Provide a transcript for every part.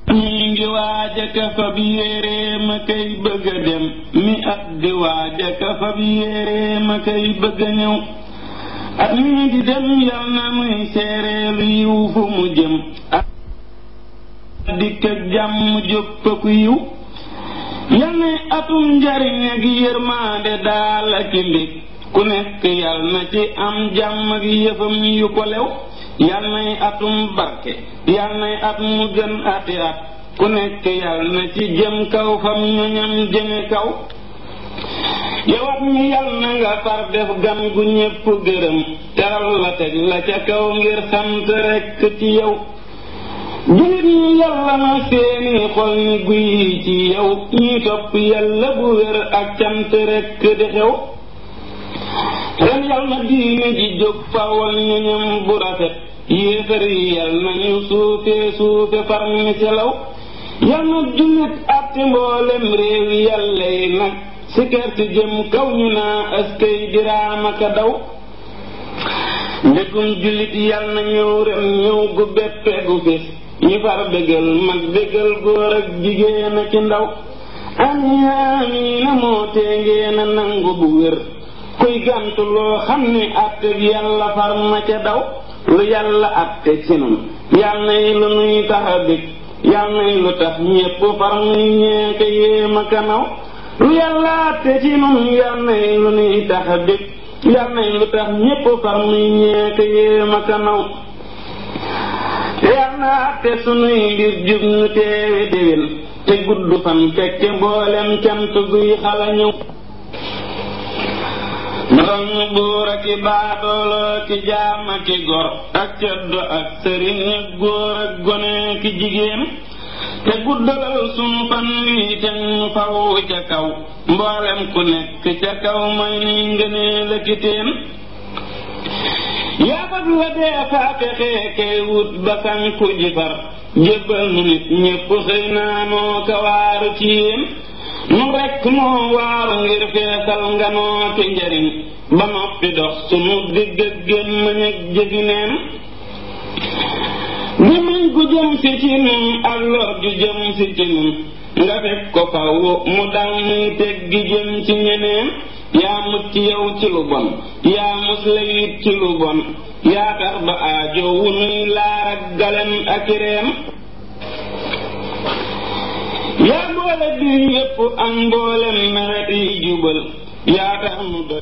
ñi ngi waaja ka fab yére ma kay bëgg a dem mi at di waaja ka fab yére ma kay bëgg a ñëw at mii di dem yal na muy seereelu yiw fu mu jëm ak dikk ak jàmm jóppaku yiw yal na atum njariñ ak yërmaande daal ak mbég ku nekk yal na ci am jàmm ak yëfam yu ko lew yal nay atum barke yal nay at mu gën ati at ku nekk yal na ci jëm kaw fam ñoñam jëme kaw yowat mi yal na nga far def gan gu ñépp gërëm teral la teg la ca kaw ngir sant rekk ci yow jullit ñi yàlla na seeni xol ni guy ci yow ñuy topp yàlla bu wér ak cant rekk di xew ren yal na diine ji jóg fawal ñoñam bu rafet yéefar yi yal na ñu suufe suufe far mi selaw yal na jullit atti mboolem réew yàlla yi nag si kerte jëm kaw ñu naa askay diraama ka daw ndegum jullit yal na ñëw ren ñëw gu beppe gu fis ñu far bégal mag bégal góor ak jigéen a ci ndaw amiina amiina moo tee ngeen a nangu bu wér kuy gàntu loo xam ne àtte bi yàlla far na ca daw lu yàlla àtte ci nun yal nay lu nuy tax a bég yal nay lu tax ñépp far nuy ñeeke yéema kanaw lu yàlla àtte ci nun yal nay lu nuy tax a bég yal nay lu tax ñépp far nuy ñeeke yéema kanaw yal na àtte sunuy mbir jub ñu teewe déwén te gudd fan fekke mboolem cant guy xala ñëw ndox ñu buur ak i baadoolo ki jaam ak i gor ak ceddo ak sëriñ ak góor ak gone ki jigéen te guddalal sunu fan wi te ñu faw ca kaw mboolem ku nekk ca kaw may nuy ngënee la kiteen yaafat la dee faate xeekee wut ba sanku ji far jébbal nu nit ñépp xëy naa noo ka waaru ci yéen nu rekk moo waaru ngir feesal nga noo ki njariñ ba noppi dox sunu digg ak gémmañ ak jëfi neen gémmañ gu jëm si ci nun ak lor ju jëm si ci nun nga fekk ko faw mu dal muy teg gi jëm ci ñeneen yaa mucc yow ci lu bon yaa mus la yit ci lu bon yaa tax ba aajo wu nuy laar ak galen ak reen yaa boole biir yépp ak mboolem meret yi jubal yaa tax nu doy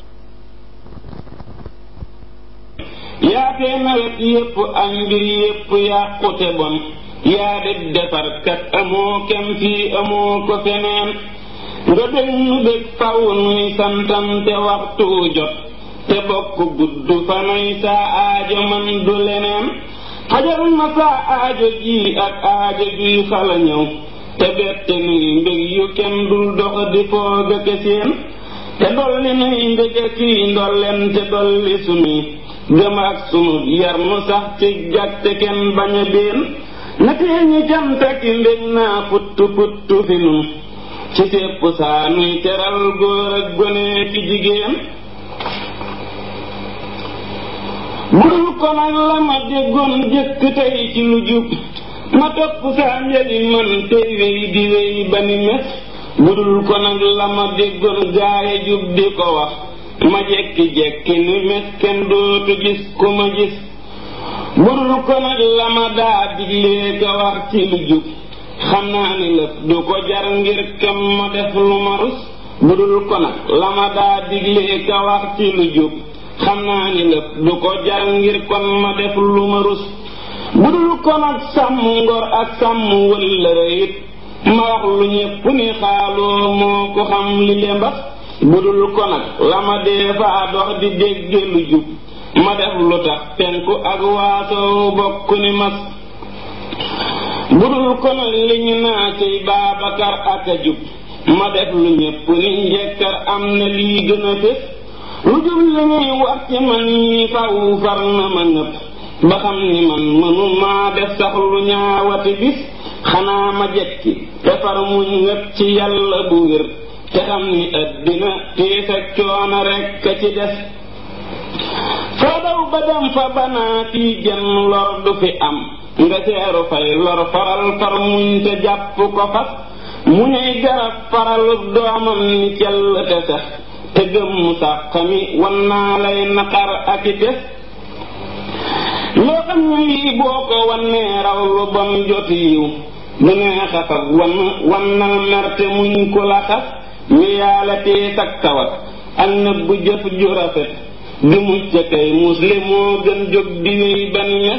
yaa tee nawet yépp ak mbir yépp yàqute bon yaa di defarkat amoo kem fii amoo ko feneen nga bég nu bég faw nuy santante waxtu jot te bokk gudd fanuy saa aajo man du leneen xajal ma saa aajo ji ak aajo juy xala ñëw te bette nuy mbég yu kenn dul dox di foog a keseen te dolli nuy mbég a kii ndolleen te dolli sunuy gëm ak sunu yar nu sax ci jag te kenn bañ a déen na tee ñi canta ki mbég naa puttu puttu fi nun ci sépp saa nuy teral góor ak gone ki jigéen budul ko nag la ma déggoon jëkk tey ci lu jub ma topp saa njëli man tey wéy di wéy ba ni mes budul ko nag la ma déggoon gaaye jub di ko wax ma jekki-jekki ni mes kenn dootu gis ku ma gis budul ko nag la ma daa diglee ka wax ci lu jub xam naa ni lëf du ko jar ngir kem ma def lu ma rus budul ko nag la ma daa diglee ka wax ci lu jub xam naa ni lëf du ko jar ngir kon ma def lu ma rus budul ko nag sàmm ngor ak sàmm wëllëre it ma wax lu ñépp ni xaaloo moo ko xam li le mbas budul ko nag la ma dee faa dox di dégge lu jub ma def lu tax penku ak waasoo bokk ni mas budul ko nag li ñu naa ciy Baabakar ak a jub ma def lu ñépp ni njekkar am na lii gën a fés lu jub li ñuy wax ci man ñi faw far na ma nëpp ba xam ni man mënu maa def sax lu ñaawati bis xanaa ma jekki te far muñ ngëp ci yàlla bu wér te xam ni àddina tiis ak coono rekk a ci des foo daw ba dem fa banaa fii genn lor du fi am nga seeru fay lor faral far muñ te jàpp ko fas mu ñuy garab faral doomam ni cell te sax te gëm mu sax xami wan naa lay naqar ak i tes loo xam ni boo ko wannee raw lu bon jot yiw du nee xasab wan wannal merte muñ ku la xas mi yaala tee sag tawat ak nëbb jëf ju rafet di mucc kay muslim moo gën jóg di wéy ban mes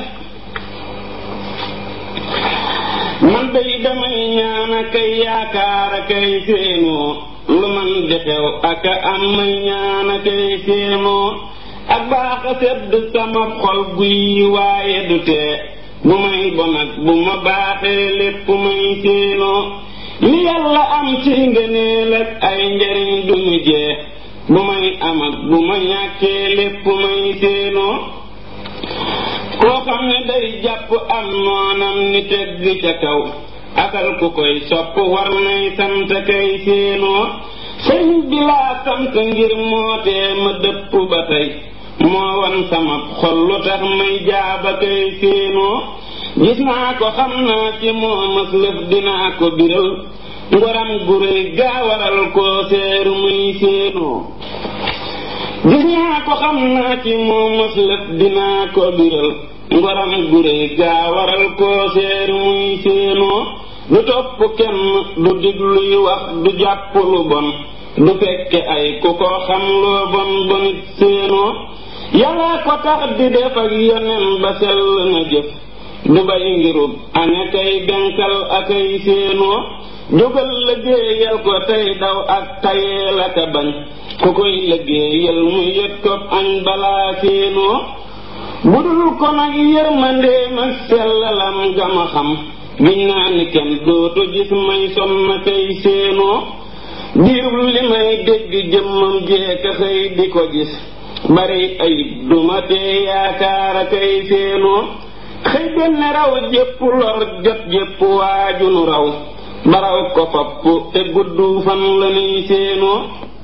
man day damay ñaana kay yaakaara kay séenoo lu man di xew aka am may ñaana kay séenoo ak baax a sedd sama xol guy waaye du tee bu may bon ak bu ma baaxee lépp may séenoo li yàlla am ci ngëneel ak ay njariñ duñu jeex bu may am ak bu ma ñàkkee lépp may séenoo koo xam ne day jàpp am noonam ni tegg ca kaw akal ku koy sopp war nay sant kay séenoo sëñ bi laa sant ngir mootee ma dëpp ba tey moo wan sama xol lu tax may jaaba kay séenoo gis naa ko xam naa ci moo mas lëf dinaa ko biral ngoram gu réy gaa waral koo seeru muy séenoo gis naa ko xam naa ci moo mas lëf dinaa ko biral ngoram gu réy gaa waral koo seeru muy séenoo du topp kenn du digluy wax du jàpp lu bon du fekke ay ku ko xam loo bon bonit séenoo yàlla ko tax di def ak yonen ba sell na jëf du bay ngirub ane kay benkal akay séenoo jógal liggéeyal ko tey daw ak tayeel aka bañ ku koy liggéeyal mu yët ko añ balaa séenoo budul ko nag yërmandeem ak sellalam gama xam giñ naa ni kenn dootu gis may sonn kay séenoo diirub li may dégg jëmmam jeeka xëy di ko gis bari ayib duma tee yaakaar a kay séenoo xëy benn raw jépp lor jot jépp waaju nu raw baraw ko fopp te gudd fan la nuy séenoo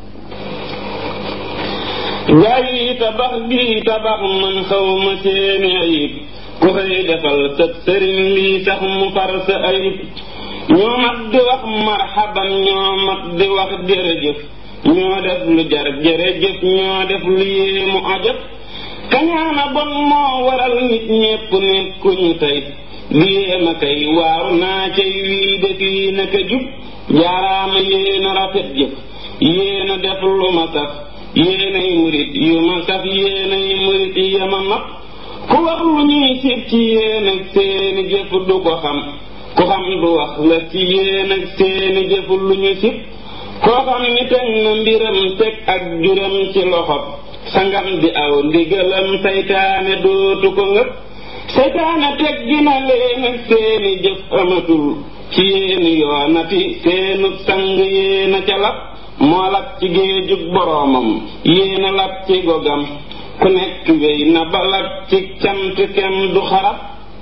gaa yi tabax gi tabax man xaw ma seeni ayib ku xëy defal sa sëriñ lii sax mu far sa ayib ñoo mat di wax marxaban ñoo mat di wax jërëjëf ñoo def lu jar jërëjëf ñoo def lu yéemu ajab kañaana bon moo waral nit ñépp nekkuñu tey di yéema kay waaru naa cay wii de fii naka jub jaaraama yéena rafet jëf yéena def lu ma saf yéenay murit yu ma saf yéenay murit yama mat ku wax lu ñuy sib ci yéen ak seeni jëf du ko xam ku xam du wax la ci yéen ak seeni jëf lu ñu sib koo xam ni teg na mbiram teg ak juram ci loxob sangam di aw ndigalam saytaane dootu ko ngëp saytaane teg gina leen ak seeni jëf amatul ci yéeni yoonati seenu sang yéena ca lap moo lap ci géejug boroomam yéena lap ci gogam ku nekk wéy na ba lap ci cant kem du xarab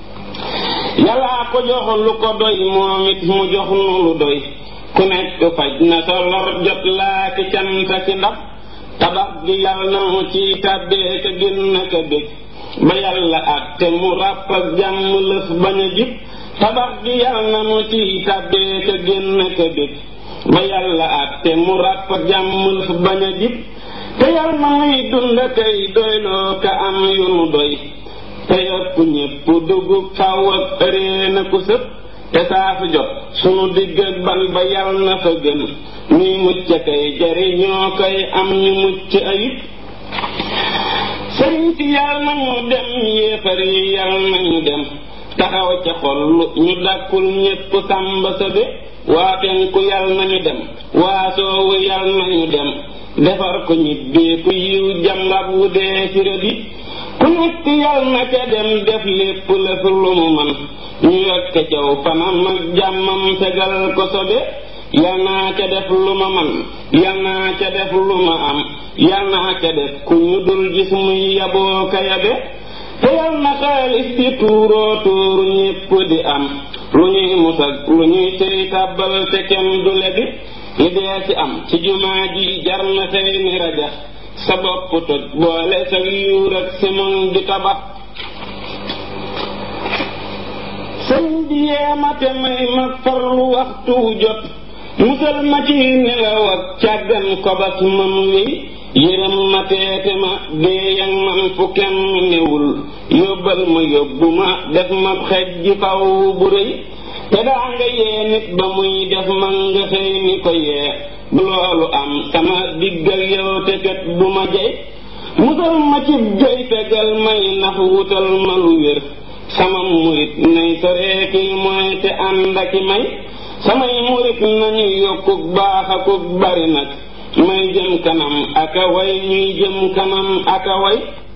yàllaa ko jox lu ko doy moom it mu jox nu lu doy ku nekk faj na sa lor jot laa ki canta ki ndab tabax gi yàlla na mu ci tàbbee ka génn ka bég ba yàlla àtte mu ràpp ak jàmm lëf bañ a jib tabax gi yàlla na mu ci tàbbee ka génn ka bég ba yàlla àtte mu ràpp ak jàmm lëf bañ a jib te yàlla na muy dund kay doyloo ka am yu nu doy te yokk ñépp dugub faw ak ëree na ku sëpp te saa fi jot sunu digg ak ban ba yal na fa gën ñuy mucc kay jariñoo koy am ñu mucc ayib sëriñ si yal nañu dem yéefar yi yal nañu dem taxaw ca xol ñu dàkkul ñépp sàmba sa be waa penku yal nañu dem waa soowu yal nañu dem defar ko ñibbee ku yiw jàngab wu dee ci rëbi ku nekk yal na ca dem def lépp lëf lu mu man ñu yokk caw fanam ak jàmmam fegal ko sobe yal naa ca def lu ma man yal naa ca def lu ma am yal naa ca def ku ñu dul gis muy yaboo ka yabe te yal na xaalis di tuuroo tuuru ñépp di am lu ñuy musag lu ñuy tey tàbbal te kenn du lebi li dee ci am ci jumaa ji jar na tey ni rajax sa bopp toj boole sa yuur ak simon di tabax sëñ bi yeema te may ma farlu waxtu jot musal ma ci nelaw ak càggan kobas man wi yërëm ma teete ma déeyang man fu kenn newul yóbbal ma yóbbu ma def ma xej ji faw bu rëy te daa nga yee nit ba muy def man nga xëy ni ko yee bu loolu am sama diggal yow te kat bu ma jey musal ma ci jey fegal may nax wutal ma lu wér sama murit nay soree kiy mooy te ànd aki may samay murit nañu yokkuk baax akuk bari nag may jëm kanam aka way ñuy jëm kanam aka way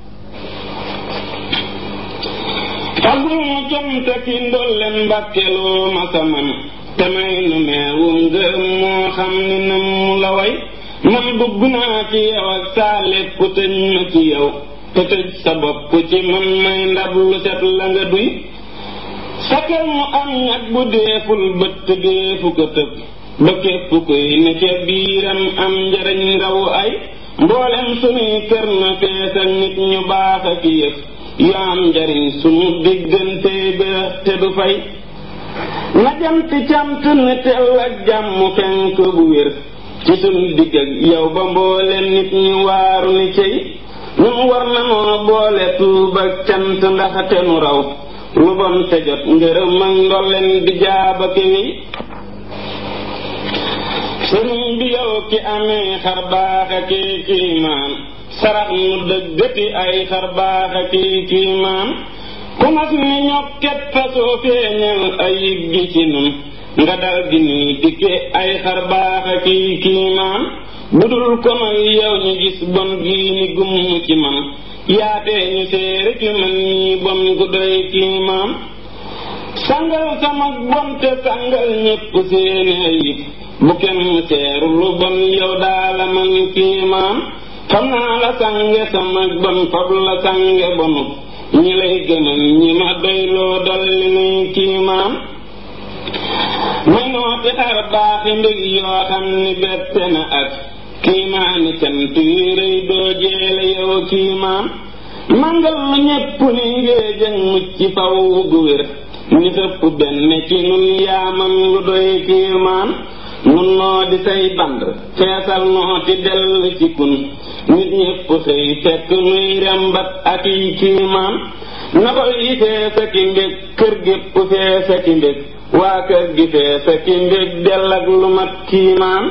fagul mu jom te ki ndolleen mbàkkeloo ma samam te may nu meewum ngërëm moo xam ni nam mu la way man bëgg naa ci yow ak saa lépp tëj ma ci yow te tëj sa bopp ci man may ndab lu set la nga duy sakal mu am ñag bu deeful bëtt deefu ko tëb ba képp koy ne ca biiram am njariñ raw ay mboolem sunuy kër na fees ak nit ñu baax ak yëf yu am njariñ sunu diggante beex te du fay na janti cant ne tel ak jàmm fenk bu wér ci sunu digg ak yow ba mboolem nit ñu waaru ni cey ñun war nanoo boole tuub ak cant ndax te nu raw lu bon te jot ngërëm ak ndolleen di jaaba kéwéy sëriñ bi yow ki amee xar baax ak kiimaan sarax mu dëggati ay xar baax ak kiimaan ku mas ni ñokket fasoo feeñal ayib gi ci nun nga dal di nuy dikke ay xar baax ak kiimaan budul ko may yow ñu gis bon gii ni gumm ci man yaatee ñu séere ki man ñii bon gu doy kiimaan sangal sama bon te sangal ñépp seeni ayib bu kenn seeru lu bon yow daala man kiimaan xam naa la sange sama bon fab la sange bonu ñi lay gëmal ñi ma doyloo dolli nuy kiimaan may noote xar baaxi mbég yoo xam ni bette na ak kiimaani cant yu rëy doo jeele yow kiimaan mangal lu ñépp ni ngéejëg mucc faw gu wér ni xëpp benn ci nun yaaman lu doy kiimaan nun noo di say band feesal noo ti dell ci kun nit ñépp xëy fekk nuy rembat ak yi kiimaan na ko yi feesa ki mbég kër gépp feesa ki mbég waa kër gi feesa ki mbég dell ak lu mat kiimaan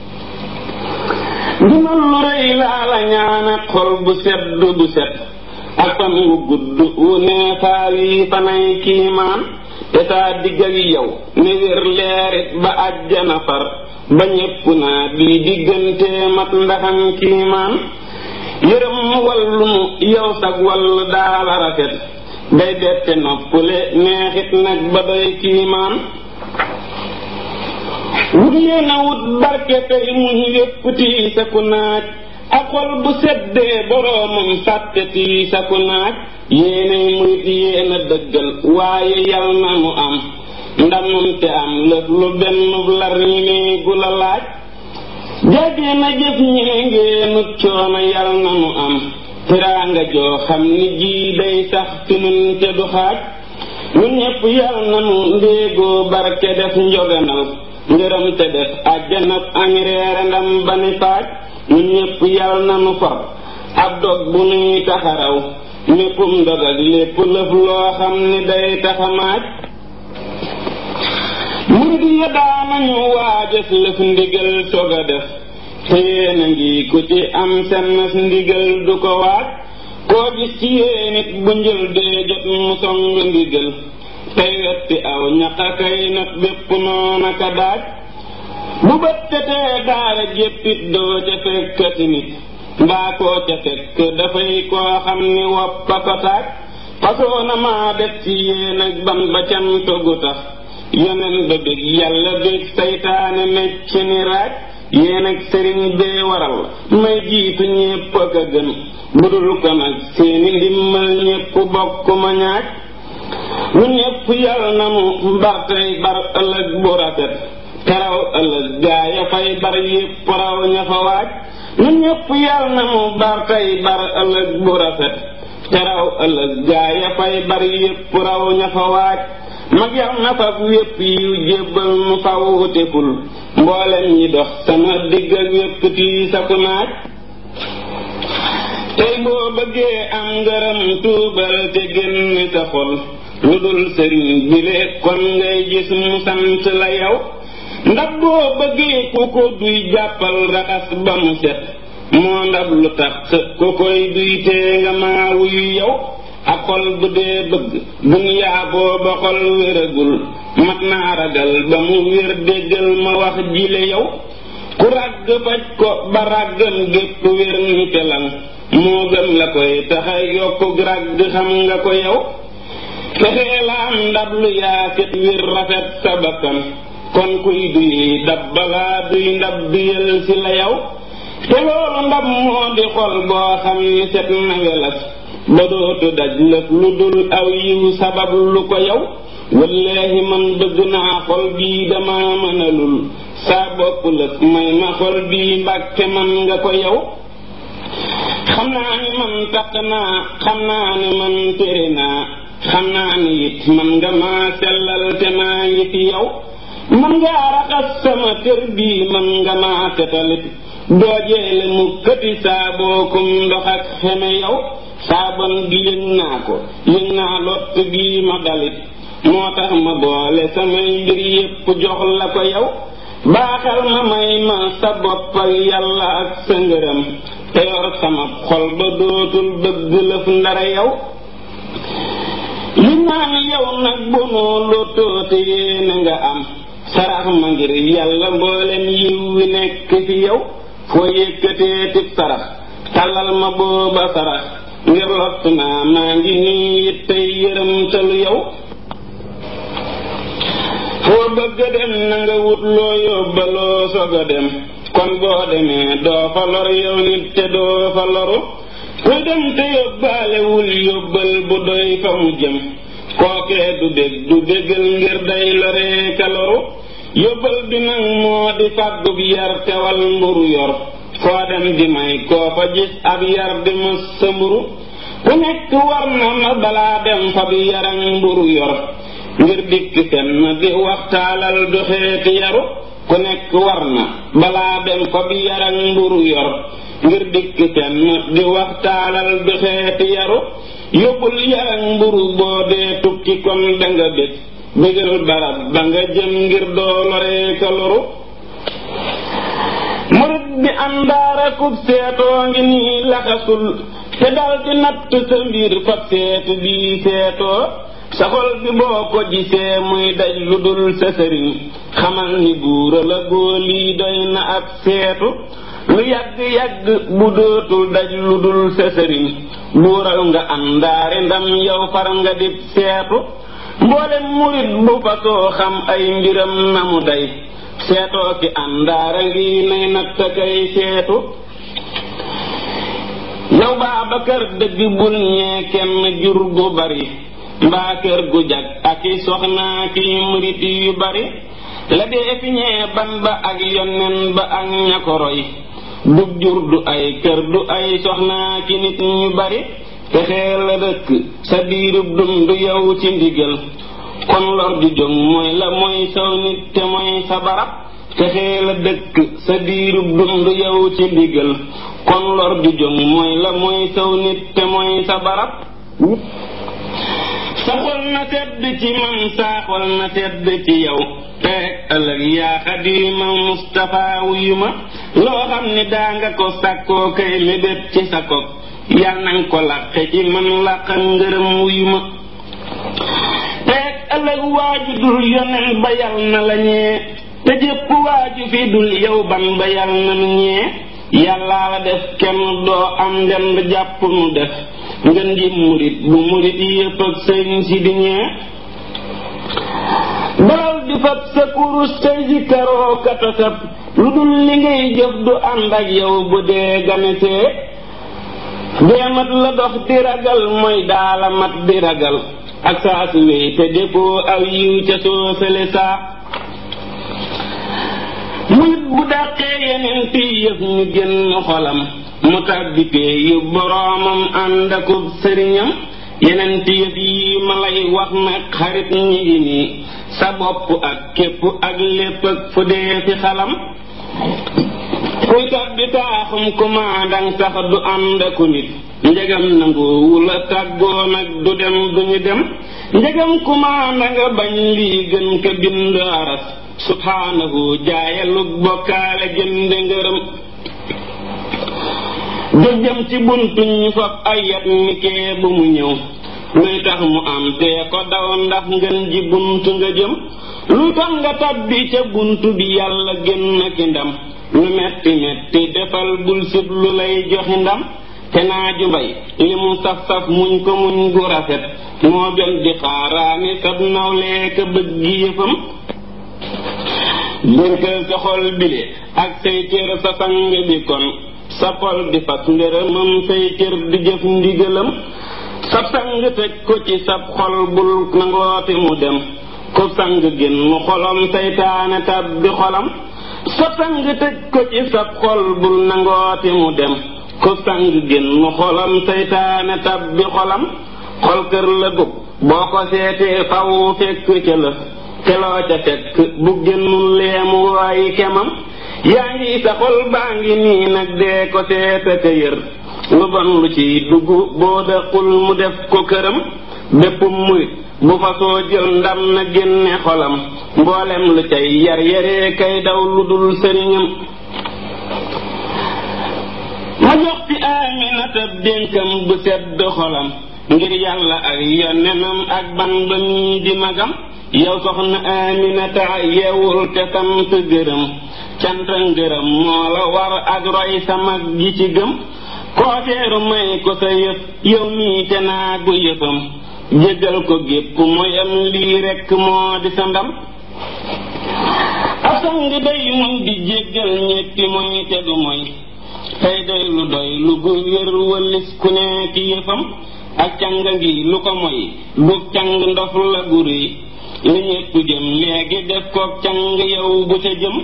ndimal lu rëy laa la ñaanat xol bu sedd bu set ak fan wu gudd wu neefaa wi fanay kiimaan te saa digg ak yow ne wér leerit ba àjjana far ba ñépp naa bii diggante mat ndaxam kiimaan yërëm wallu nu yow sag wall daala rafet day bette noppule neexit nag ba doy kiimaan wut leen a wut barke tey muñ yépp tii sa ku naaj ak xol bu seddee boroomam fàtte tii sa ku naaj yéenay murit yéen a dëggal waaye yal na mu am ndamam te am lëf lu benn lar ñi ne gu la laaj jage na jëf ñee ngeenut coono yal na mu am teraanga joo xam ni jii day sax fi nun te du xaaj ñun ñépp yal na mu ndéegoo barke def njoganal ngërëm te def àjjana añ reere ndam ba ni faaj ñun ñépp yal na nu for ab dog bu nuy taxaraw méppum ndog ak lépp lëf loo xam ni day taxamaaj murid ya daanañu waajas lëf ndigal sog a def te yéen a ngi ku ci am sennas ndigal du ko waaj koo gis ci yéen it bu njël dee jot mu song ndigal tey wetti aw ñaqa kay nag bépp noona ka daaj bu bëttatee daara jéppit doo ca fekkati nit mbaa koo ca fekk dafay koo xam ni woppa ko taaj fasoo na maa def ci yéen ak ban ba cantogu tax yonen ba bég yàlla bég saytaane mecc ni raaj yéen ak sëriñ bee waral may jiitu ñépp ak a gën budul ko nag seeni ndimmal ñépp bokk ma ñaaj ñun ñépp yàlla na mu mbar tey bar ëllëg bu rafet teraw ëllëg gaa ya fay bar yépp raw ña fa waaj ñun ñépp yàlla na mu bar tey bar ëllëg bu rafet teraw ëllëg gaa ya fay bar yépp raw ña fa waaj mag yar na fab wépp yu jébbal mu fawutekul mboolem ñi dox sama digg ak wépp tii saku naaj tey boo bëggee am ngërëm tuubal te génn sa xol lu dul sëriñ bile kon ngay gis mu sant la yow ndab boo bëggee ku ko duy jàppal raxas ba mu set moo ndab lu tax ku koy duy tee nga maa wuyu yow ak xol bu dee bëgg duniyaa booba xol wéragul mat naa ragal ba mu wér déggal ma wax jile yow ku ràgg faj ko ba ràggam gépp wér ni pelan moo gën la koy taxa yokku ràgg xam nga ko yow fexee la am ndab lu yaasit wir rafet sa bakkan kon kuy duy dab balaa duy ndab duyal si la yow te loolu ndab moo di xol boo xam ni set na welas ba dootu daj lëf lu dul aw yiw sabab lu ko yow wallaahi man bëgg naa xol bii dama mënalul saa bopp lëf may ma xol bii mbàkke man nga ko yow xam naa ni man takk naa xam naa ni man tere naa xam naa ni it man nga maa sellal te maa ngi fi yow man ngaa raxas sama kër bii man nga maa tetalit doo jeele mu këti saabookum ndox ak xeme yow saabon gi yëg naa ko yëg naa lott gii ma dalit moo tax ma boole samay mbir yépp jox la ko yow baaxal ma may ma sa bopp ak yàlla ak sa ngërëm te yor sama xol ba dootul bëgg lëf ndara yow li naan yow nag bu noo lottoo te yéene nga am sarax ma ngir yàlla mboolem yiw wi nekk fi yow foo yëkkatee tib sarax tàllal ma booba sarax ngir lott naa maa ngi nii it tey yërëm talu yow foo bëgg dem na nga wut loo yóbbaloo soog a dem kon boo demee doo fa lor yow nit te doo fa loru kuy dem te yóbbaalewul yóbbal bu doy fa mu jëm kookee du dég du dégal ngir day loree ka loru yóbbal bi nag moo di fàggub yar tewal mburu yor foo dem di may koo fa gis ab yar di mës sa mburu ku nekk war na ma balaa dem fa bi yaran mburu yor ngir dikk fenn di waxtaalal doxeeti yaru ku nekk war na balaa dem fa bi yaran mburu yor ngir dikk fenn di waxtaalal doxeeti yaru yóbbul yaran mburu boo dee tukki kon danga bég bégal barab ba nga jëm ngir doo loree ka loru murit bi àndaara kub seetoo ngi nii laxasul te dal di natt sa mbir fab seetu bii seetoo sa xol bi boo ko gisee muy daj lu dul sa sëriñ xamal ni buura la góolii doy na ab seetu lu yàgg-yàgg bu dootul daj lu dul sa sëriñ buural nga àndaare ndam yow far nga dib seetu mboolem murit bu fasoo xam ay mbiram na mu day seetoo ki àndaara ngi nay natt kay seetu yow Baabakar dëgg bul ñee kenn jur gu bari mbaa kër gu jag ak i soxnaa ki murit yu bari la dee fi ñee ban ba ak yonnen ba ak ña ko roy dug jur du ay kër du ay soxnaa ki nit ñu bari fexee la dëkk sa diirub dund yow ci ndigal kon lor ju jóg mooy la mooy saw nit te mooy sa barab fexee la dëkk sa diirub dund yow ci ndigal kon lor ju jóg mooy la mooy saw nit te mooy sa barab sa xol na sedd ci man saa xol na sedd ci yow teeg ëllëg yaa xadima Mustafa wuyu ma loo xam ni daa nga ko sàkkoo kay mébét ci sa kok yal nañ ko làqe ci man làq ngërëm wuyu ma teeg ëllëg waaju dul yonen ba yal na la ñee te jëpp waaju fi dul yow ban ba yal na nu ñee yàllaa la def kenn doo am ndend jàpp nu def ngën ji murit bu murit yépp ak sëñ si di ñee dalal di fab sa kurus say si karoo katasab lu dul li ngay jëf du ànd ak yow bu dee ganesee dee mat la dox di ragal mooy daala mat di ragal ak saa su wéy te defoo aw yiw ca soo sële saa murit bu dàqee yeneen ti yëf ñu génn xolam mu tàbbi pee yu boroomam ànd akub sëriñam yeneen ti yëf yi ma lay wax nag xarit ñi ngi nii sa bopp ak képp ak lépp ak fu dee fi xalam kuy tab bi taaxum kumaandang sax du ànd aku nit njegam nanguwu la tàggoo nag du dem duñu dem njegam kumaanda nga bañ lii gën ka bind aras subhaanahu jaayalug bokkaale jënde ngërëm jëm ci buntu ñu fab ay yat nikee bu mu ñëw luy tax mu am tee ko daw ndax ngën ji buntu nga jëm lu tax nga tabbi ca buntu bi yàlla génn ki ndam lu metti metti defal bul sib lu lay joxi ndam te naa ju mbay li mu saf saf muñ ko muñ gu rafet moo gën di xaaraani sab nawlee ka bëgg yëfam dërkal sa xol bile ak say cër sa sang bi kon sa xol di fas ngërëmam say cër di jëf ndigalam sab sang tëj ko ci sab xol bul nangooti mu dem ko sang génn xolam saytaane tab bi xolam sab sang tëj ko ci sab xol bul nangooti mu dem ko sang génn xolam saytaane tab bi xolam xol kër la gub boo ko seetee faw fekk ca la keloo ca fekk bu génnul leemu waayi kemam yaa ngi sa xol baa ngi nii nag dee ko seeta ka yër lu bon lu ci dugg boo daqul mu def ko këram bépp murit bu fasoo jël ndam na génne xolam mboolem lu cay yar yaree kay daw lu dul sëriñam ma jox ci aminata dénkam bu sedd xolam ngir yàlla ak yonenam ak ban ba mii di magam yow soxna aminata yeewul te sant gërëm cant ngërëm moo la war ak roy sa mag gi ci gëm kooteeru may ko sa yëf yow mii te naa gu yëfam jéggal ko gépp moyam lii rekk moo di sa ndam ab sang day mun di jéggal ñetti moy te du moy tey doy lu doy lu gu wér wëllis ku nekk yëfam ak càng ngi lu ko moy du càng ndof la gu réy li ñépp jëm léegi def ko càng yow bu ca jëm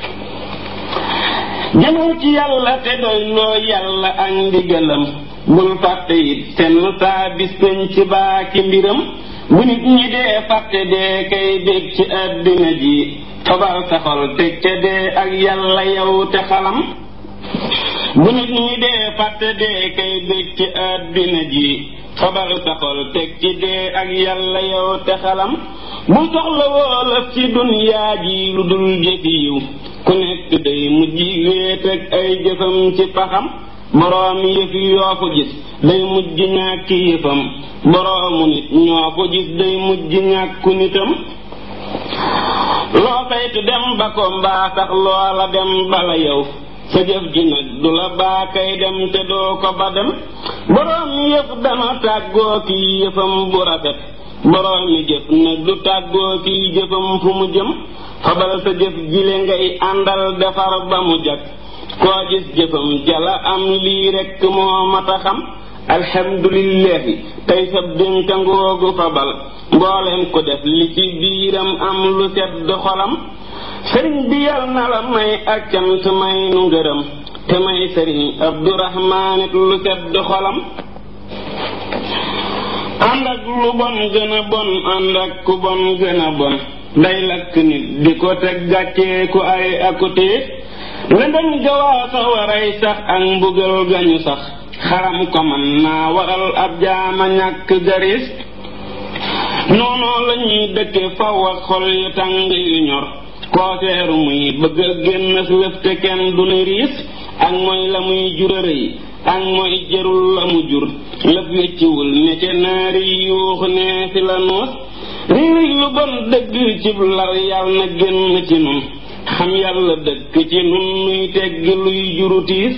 jëmal ci yàlla te doy loo yàlla ak ndigalam bul fàtte it senn saa bis peñ ci baaki mbiram bu nit ñi dee fàtte dee kay bég ci àddina ji fabal sa xol teg ca dee ak yàlla yow te xalam bu nit ñi dee fàtte dee kay bég ci àddina ji fabal sa xol teg ci dee ak yàlla yow te xalam bu soxla woolaf ci dunyaa ji lu dul jëfi yiw ku nekk day mujj wéet ak ay jëfam ci paxam boroomi yëf yoo ko gis day mujj ñàkki yëfam boroomu nit ñoo ko gis day mujj ñàkku nitam loo saytu dem ba ko mbaa sax loola dem bala yow sa jëf ji nag du la baa kay dem te doo ko ba dem boroomi yëf dana tàggoo ki yëfam bu rafet boroomi jëf nag du tàggoo ki jëfam fu mu jëm fabal sa jëf jile ngay àndal defar ba mu jag koo gis jëfam jala am lii rekk moo mata xam alhamdulillahi tey sab dénka ngoogu fabal mbooleem ko def li ci biiram am lu sedd xolam sëriñ bi yal na la may ak cant may nu ngërëm te may sëriñ abdurahmaanit lu sedd xolam ànd ak lu bon gën a bon ànd ak ku bon gën a bon day lakk nit di ko teg gàccee ku ay akutee lëndëm gawaa sa waray sax ak mbugal gañu sax xaram ko man naa waral ab jaama ñàkk garis noonoo la ñuy dëkke faw ak xol yu tàng yu ñor kooseeru muy bëgg a génn lëf te kenn du ni riis ak mooy la muy jurërëy ak mooy jërul la mu jur lëf wécciwul ne ca naari yuux nee fi la nuus riiri lu bon dëgg cib lal yàlla na génn ci nun xam yàlla dëkk ci nun nuy teggi luy juru tiis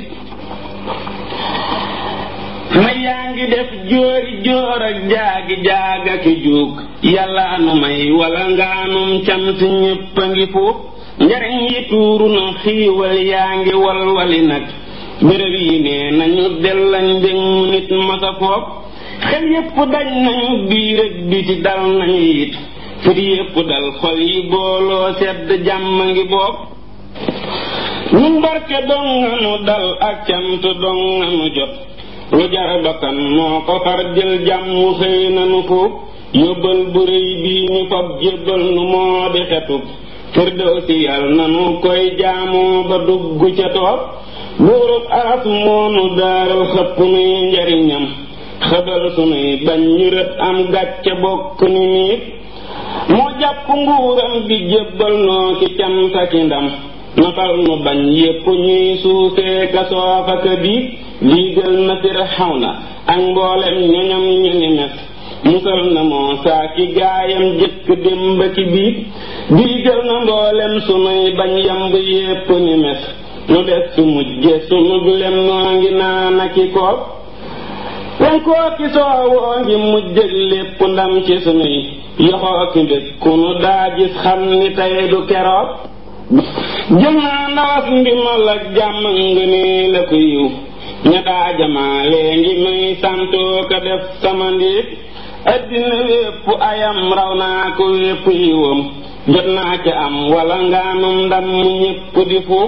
ma yaa ngi def jóori jóor ak jaagi jaag ak juug yàlla nu may wala ngaanum cant ñépp a ngi fuuf njariñ yi tuuru na xiiwal yaa ngi walwali nag béréb yi nee nañu dellañ mbég mu nit masa foop xel yépp dañ nañu biir ak biti dal nañu it fit yépp dal xol yi booloo sedd jàmm ngi bopp ñun barke dong nga nu dal ak cant dong nga nu jot lu jar bakkan moo ko far jël jàmm xëy nanu foof yóbbal bu rëy bii ñu fab jébbal nu moo di xetub firdawsi yal nanu koy jaamoo ba dugg ca toog buurub aras moonu daaral xëpp nuy njariñam xëbal sunuy bañ ñu rët am gàcce bokk ni niit moo jàpp nguuram gi jébbal noo ki cant ak ndam nafal nu bañ yépp ñuy suusee ka soofa ka biig liigal na Firawna ak mboolem ñoñam ñu ni mes musal na moo saa ki gaayam jëkk démb ki biig diigal na mboolem sunuy bañ yamb yépp ni mes nu des su mujje sunu lem noo ngi naana ki koog penkoo ki soowoo ngi mujjëg lépp ndam ci sunuy yoxoo ki mbég ku nu daa gis xam ni tey du keroog jël naa ndawas ndimal ak jàmm nga nii la ko yiw ña daa jamaalee ngi may santoo ka def sama ndiit addina wépp ayam raw naa ko wépp yiwam jot naa ca am wala ngaanum ndam mu ñépp di fuuf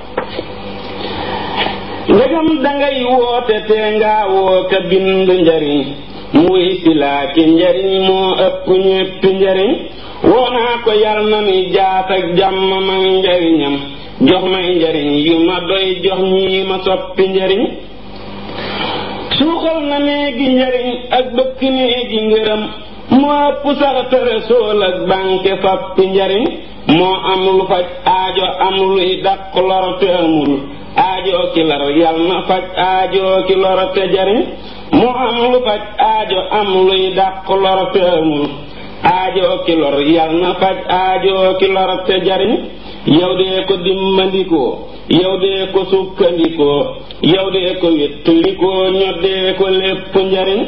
ndegam dangay woote te ngaa woo ka bind njariñ mu wuy si laa ci njariñ moo ëpp ñéppi njariñ woo naa ko yal na ni jaat ak jàmm mag njariñam jox may njariñ yu ma doy jox ñii ma soppi njariñ suuxal na néegi njariñ ak bëkk néegi ngërëm moo ëpp sax tere sool ak bànke fappi njariñ moo am lu faj aajo am luy dàq lor te amul aajo ki lar yal na faj aajo ki lor te jariñ moo am lu faj aajo am luy dàq lor te amul aajo ki lor yal na faj aajo ki lor te jariñ yow dee ko dimbandikoo yow dee ko sukkandikoo yow dee ko wéttalikoo ñoddee ko lépp njariñ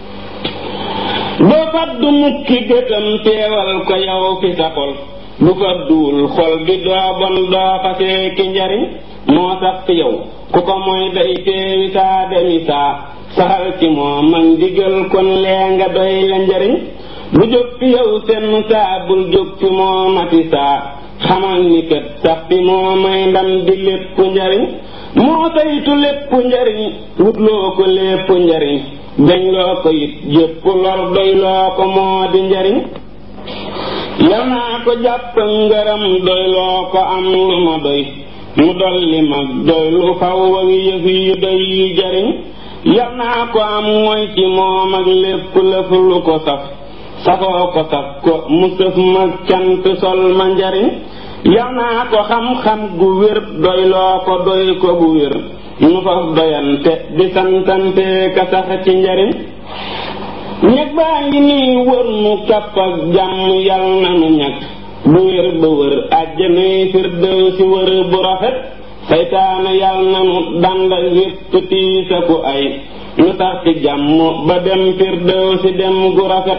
doo faddu mukki gëtam teewal ko yow fi sa xol bu fadduwul xol bi doo bon doo fasee ki njariñ moo sax fi yow ku ko mooy day teewi saa demi saa saxal ci moom ak ndigal kon lee nga doy la njariñ bu jóg fi yow senn saa bul jóg fi moo mati saa xamal ni kët sax fi moo may ndam di lépp njariñ moo saytu lépp njariñ wutloo ko lépp njariñ dañ loo ko it jépp lor doy loo ko moo di njariñ yal naa ko jàpp ngërëm doy loo ko am lu ma doy mu dolli mag doy lu faw ak yëf yu doy yu jariñ yal naa ko am mooy ci moom ak lépp lëf lu ko saf safoo ko saf ko mu sëf ma cant sol ma njariñ yal naa ko xam-xam gu wér doy loo ko doy ko bu wér nu faf doyante di santante ka sax ci njariñ ñeg baa ngi nii wër nu kapp ak jàmm yal na nu ñag bu wér ba wër àjjanay firdew si wër bu rafet saytaane yal na nu danda wépp tiisa ku ay nu sax ci jàmm ba dem firdew si dem gu rafet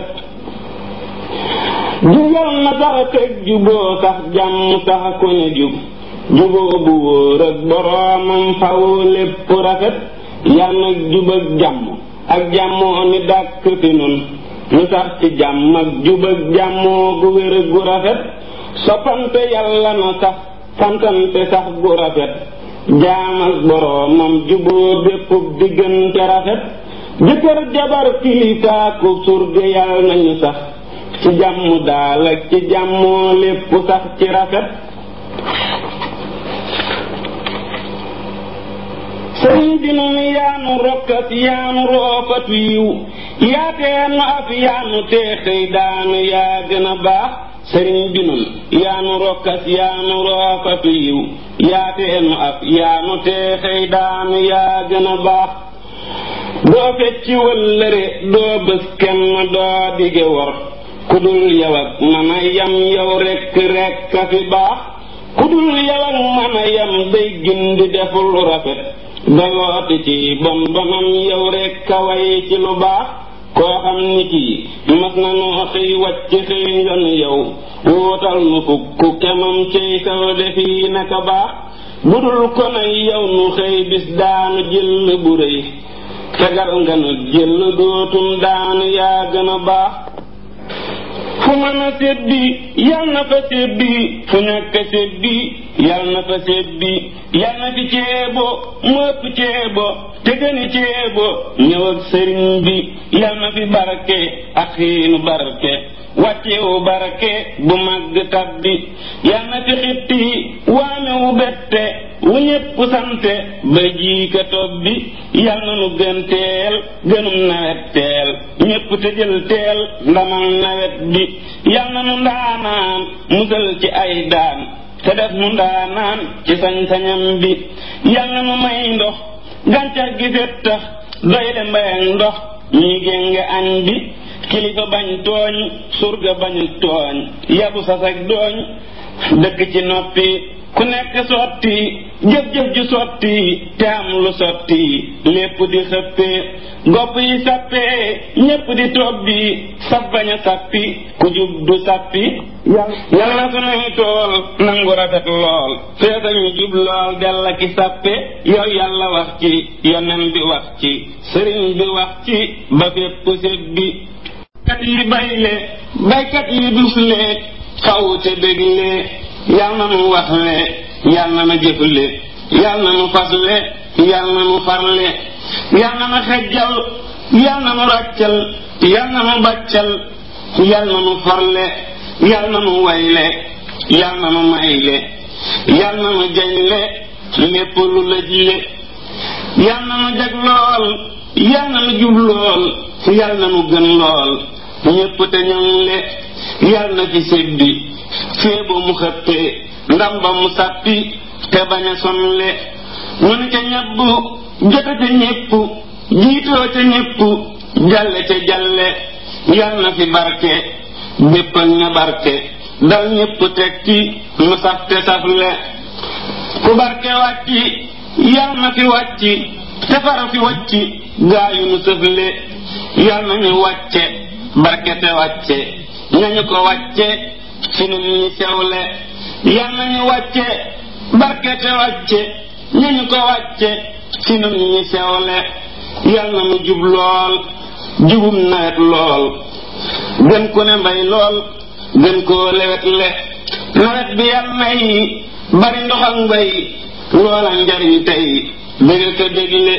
jubal na sax teg juboo sax jàmm sax ku ne jub juboo bu wóor ak boroomam faw lépp rafet yal na jub ak jàmm ak jàmmoo ni dàkk fi nun nu sax ci jàmm ak jub ak jàmmoo gu wér gu rafet soppante yàlla na sax santante sax gu rafet jaam ak boroomam juboo bépp diggante rafet jëkkër jabar kilifaaku surge yàlla nañu sax ci jàmm daal ak ci jàmmoo lépp sax ci rafet sëriñ bi nun yaanu rokkas yaanu roofatu yiw yaateenu af yaanu teexëy daanu yaa gën a baax sëriñ bi nun yaanu rokkas yaanu roofatu yiw yaateenu af yaanu teexëy daanu yaa gën a baax doo fecci wëllëre doo bés kenn doo dige wor ku dul yow ak mën a yam yow rekk rekk a fi baax ku dul yow ak mën a yam day gindi deful rafet dalooti ci bon bonam yow rekk a way ci lu baax koo xam ni kii mas na noo xëy wàcc xëy nga nu yow wóotal nu fukk kemam cey saw defi naka baax budul ko nay yow nu xëy bis daanu jël bu rëy tegal nga nu jël dootum daanu yaa gën a baax fu mën a sebbi yal na fa sebbi fu ñàkk a sebbi yal na fa sebbi yal na fi ceebo mu ëpp ceebo te gëni ceebo ñëw ak sëriñ bi yal na fi barke ak xiinu barke wàccewu barke bu màgg tabbi yal na fi xitti waamewu bette wu ñépp sante ba ji ka tobbi yal na nu gën teel gënum nawet teel ñépp te jël teel ndamal nawet bi yal na nu ndaanaan musal ci ay daan te def mu ndaanaan ci sañ-sañam bi yal na nu may ndox gàncax gi fet tax doy le mbay ak ndox ñuy génge añ bi kilifa bañ tooñ surga bañu tooñ yabu sasak dooñ dëkk ci noppi ku nekk sotti jëf-jëf ju sotti te am lu sotti lépp di xëppee gopp yi sappee ñépp di tobbi saf bañ a sappi ku jub du sappi yal na sunuy tool nangu rafet lool feesa ñu jub lool della ki sappe yow yàlla wax ci yonen bi wax ci sëriñ bi wax ci ba fépp sebbi kat yi bayle baykat yi dusle xawte bégle yal na nu waxle yal na nu jëfle yal na nu fasle yal na nu farle yal na nu xejjal yal na nu ràccal yal na nu bàccal yal na nu farle yal na nu wayle yal na nu mayle yal na nu jañle lépp lu lëjle yal na nu jag lool yal na nu jub lool yal na nu gën lool ñépp te ñoŋle yal na ci séddi féebo mu xëppee ndam ba mu sàppi te bañ a sonle ñu ne ca ñebb jote ca ñépp jiitoo ca ñépp jalle ca jalle yal na fi barke bépp ak ña barke dal ñépp teg ci nu saf te safle ku barke wàcci yal na fi wàcci te fara fi wàcci gaayu nu sëfle yal na ñu wàcce barke te wàcce ñañu ko wàcce ci nun ñi sewle yal nañu wàcce barke te wàcce ñañu ko wàcce ci nun ñi sewle yal na nu jub lool jubum nawet lool gën ku ne mbay lool gën koo lewet le nawet bi yal nay bari ndox ak mbay loola njariñ tey dëgg ko dégle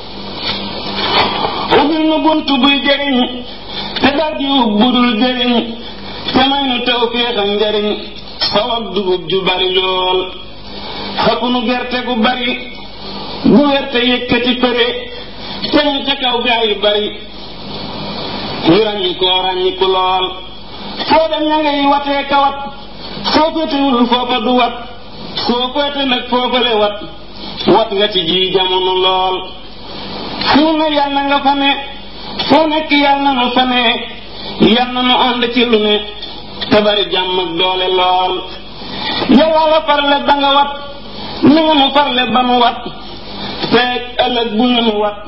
ubbil nu bunt buy jëriñ te dal di ub budul jëriñ te may nu taw féex ak njariñ saw ak dugub ju bari lool xëpp nu gerte gu bari gu werte yëkkati përe te ñu ca kaw gaa yu bari ñu ràññi koo ràññiku lool foo dem ña ngay watee kawat soo féetewul foofa du wat soo féete nag foofale wat wat nga ci ji jamono lool fu ne yàlla nga fa ne foo nekk yàlla na nu fa ne yàlla na nu ànd ci lu ne te bari jàmm ak doole lool yàlla la farle ba nga wat ni nga nu farle ba nu wat feeg ëllëg bu ñu nu wat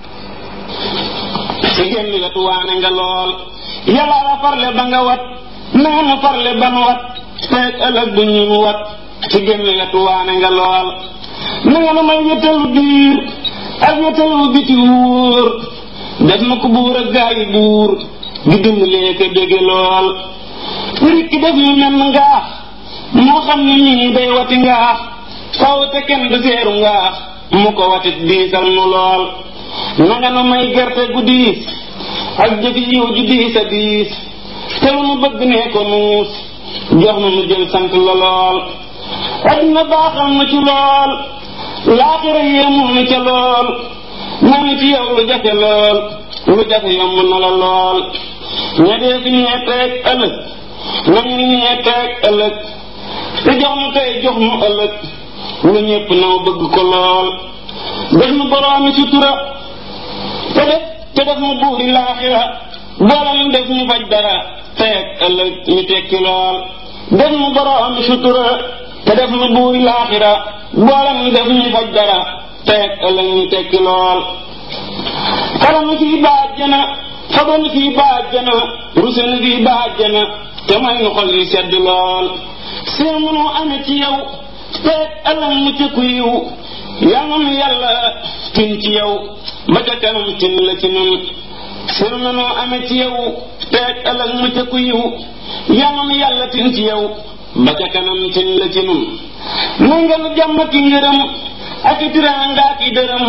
ci génn wetu waane nga lool yàlla la farle ba nga wat ni nga nu farle ba nu wat feeg ëllëg bu ñu nu wat ci génn wetu waane nga lool ni nga nu may wétalu biir ak wétalu biti wóor def na ko buur ak gaa yi buur di dimbalee ko dégge lool rikki def ñu menn ngaax moo xam ne nii day wati ngaax faw te kenn du seeru ngaax mu ko watit diisal nu lool nanga nu may gerte gu diis ak jëfi yiw ju diis a diis te lu nu bëgg nee ko nuus jox nu nu jël sant la lool adduna baaxal na ci lool laaxira yéemul na ca lool moo ni ci yow lu jafe lool lu jafe yomb na la lool ña dee fi ñeeteeg ëllëg nañu ñeeteeg ëllëg te jox nu tey jox nu ëllëg lu ñépp naw bëgg ko lool def nu boroomi sutura te def te def nu buuri laaxira boolam def ñu faj dara teeg ëllëg ñu tekki lool def nu boroomi sutura te def nu buuri laaxira boolam def ñu faj dara teeg ëllëg ñu tekki lool xaranu fii baajjana xabanu fii baajjana rusenu fii baajjana te may nu xol yi sedd lool see mënoo ame ci yow teeg ëllëg mu ci ku yiw yal na nu yàlla tin ci yow ba ca kanam tin la ci nun sir na noo amee ci yow teeg ëllëg mu ca ku yiw yàlla nu yàlla tin ci yow ba ca kanam tin la ci nun may nga nu jàmm ki ngërëm ak i tiraanga ak i dërëm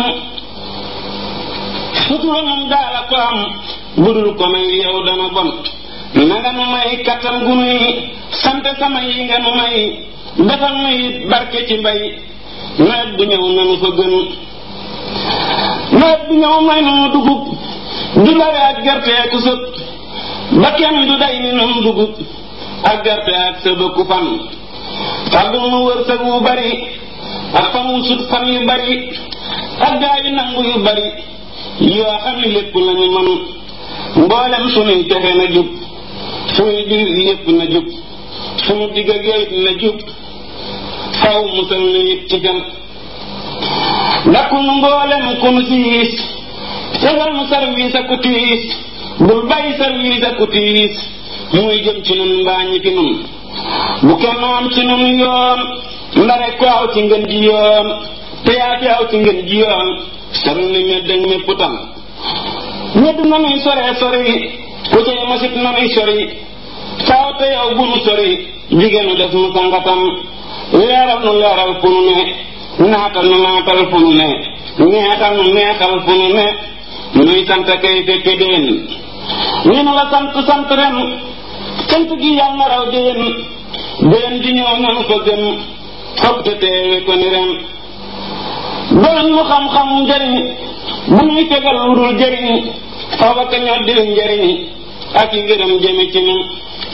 sutura moom daala ko am budul ko may yow dana bon nanga nu may kattan gu nuy sant sama yi nga nu may defal nu it barke ci mbay nawet bu ñëw nanu fa gën nawet bu ñëw may nu dugub du bare ak gerte ku sëb ba kenn du day ni nun dugub ak gerte ak sëbëku fan fàggul nu wërsëg wu bari ak fan wu sut fan yu bari ak gaa yu nangu yu bari yoo xam ne lépp lañu man mboolem sunuy texe na jub sunuy biir yépp na jub sunu digg ak yooyu na jub faw musal na it ci gan dakkul nu mboolem ku nu siis tegal nu service ak ku tiis bul bàyyi service ak ku tiis muy jëm ci nun mbaa ñi fi nun bu kenn am ci nun yoon ndare ko aw ci ngën ji yoon te yaa fi aw ci ngën ji yoon sori ni medd ak mépp tam medd nanuy sore sori ku cay masit nanuy sori faaw te yow bu nu sori jigéenu def nu sangatam leeral nu leeral fu nu ne naatal nu naatal fu nu ne neexal nu neexal fu nu ne nuy sant kay fekke déen ñu nu la sant sant ren sant gi yàlla na raw déen déen di ñëw nanu fa gën foog te teewe ko ni ren doon nu xam-xam njëriñ bu ñuy tegal lu dul jëriñ faw ak ñoo dil njëriñ ak i ngërëm jëme ci nun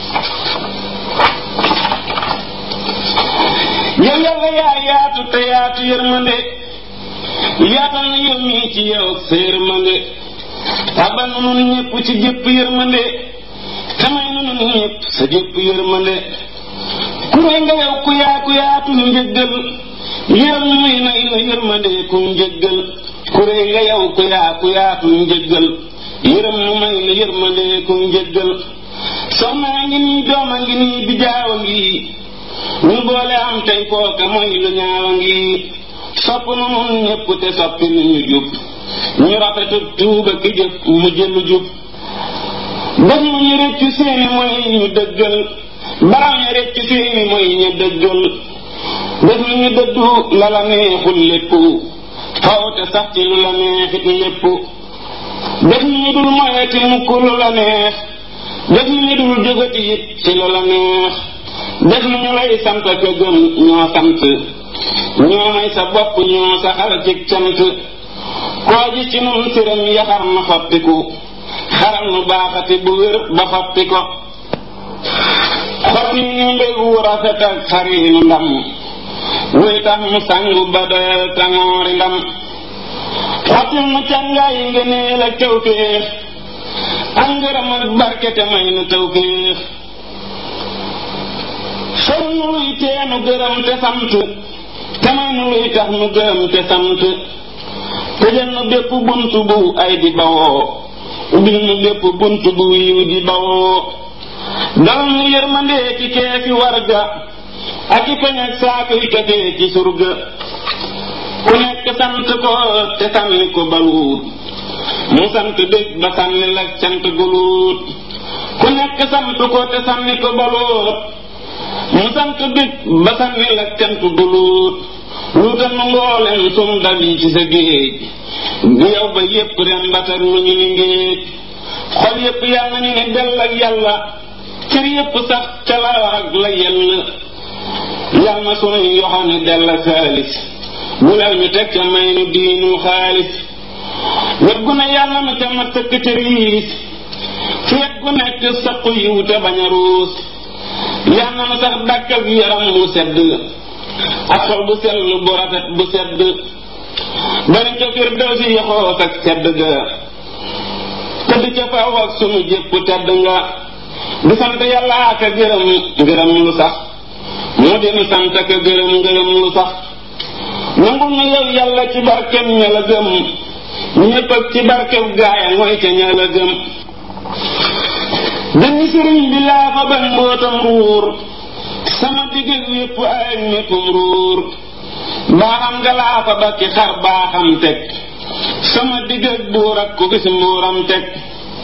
yow yàlla yaa yaatu te yaatu yërmande yaatal na yow mii ci yow sa yërmande tabal na nun ñëpp ci jëpp yërmande tamay na nun ñëpp sa jëpp yërmande ku rëy nga yow ku yaa ku yaatu njëggal yërëm muy nay na yërmande ku njëggal ku rëy nga yow ku yaa ku yaatu njëggal yërëm mu may la yërmande ku njëggal soxnaa ngi nii dooma ngi nii bijaawa ngi ñu boole am tey kooka mooy lu ñaawa ngi sopp nu nun ñëpp te soppi nu ñu jub ñu rafetu tuuba ki jëf mu jëlu jub def nu ñu rëccu seeni mooy ñu dëggal baraw ñu rëccu seeni mooy ñu dëggal def nu ñu dëddu la la neexul lépp faw te sax ci lu la neexit lépp def nu ñu dul moyeti mukk lu la neex def nu ñu dul jógati it ci lu la neex def nu ñu lay sant ka gëm ñoo sant ñoo may sa bopp ñoo saxal ci cant koo ji ci nun siram yaxar na xottiku xaral nu baaxati bu wér ba xotti ko xotti ñu mbég wu rafet ak xariinu ndam wuy tax mu sangu ba doyal tangoori ndam xottil nu càngaay yi ngëneel ak tawféex ak ngërëm ak barke te may nu tawféex sol nu luy teenu gërëm te sant te may nu luy tax nu gërëm te sant tëjal nu bépp bunt bu ay di bawoo ubbil nu bépp bunt bu yiw di bawoo dal nu yërmandee ci keefi warga ak i peñ ak saakuy kafee ci surga ku nekk sant ko te sànni ko baluut mu sant bés ba sànni la cant guluut ku nekk sant ko te sànni ko baluut mu sant bés ba sànni la cant guluut luutal nu mboolem sum dal yi ci sa géej bu yow ba yépp ren batar lu ñu ni ngéej xol yépp yàlla ñu ne dell ak yàlla cër yépp sax ca la ak la yell yàlla na sunuy yoxone dell ak xaalis bu lal ñu teg ca may nu diinu xaalis wet gu ne yàlla na ca ma tëkk ca riis fi wet gu nekk saqu yiw te bañ a ruus yàlla na sax dàkk ak yaram mu sedd ak xol bu sell bu rafet bu sedd bari ca firdaw si yoxoos ak sedd ga tëdd ca faw ak sunu jépp tedd nga di sant yàlla ak a gërëm ngërëm lu sax moo di nu sant ak a gërëm ngërëm lu sax nangul nu yow yàlla ci barkem ña la gëm ñépp ak ci barkeb gaaya mooy ca ña la gëm dañu sëriñ bi laa fa ban mbootam ruur sama digg yépp ay méppum ruur baaxam nga laa fa ba ki xar baaxam teg sama digg ak buur ak ku gis mbuuram teg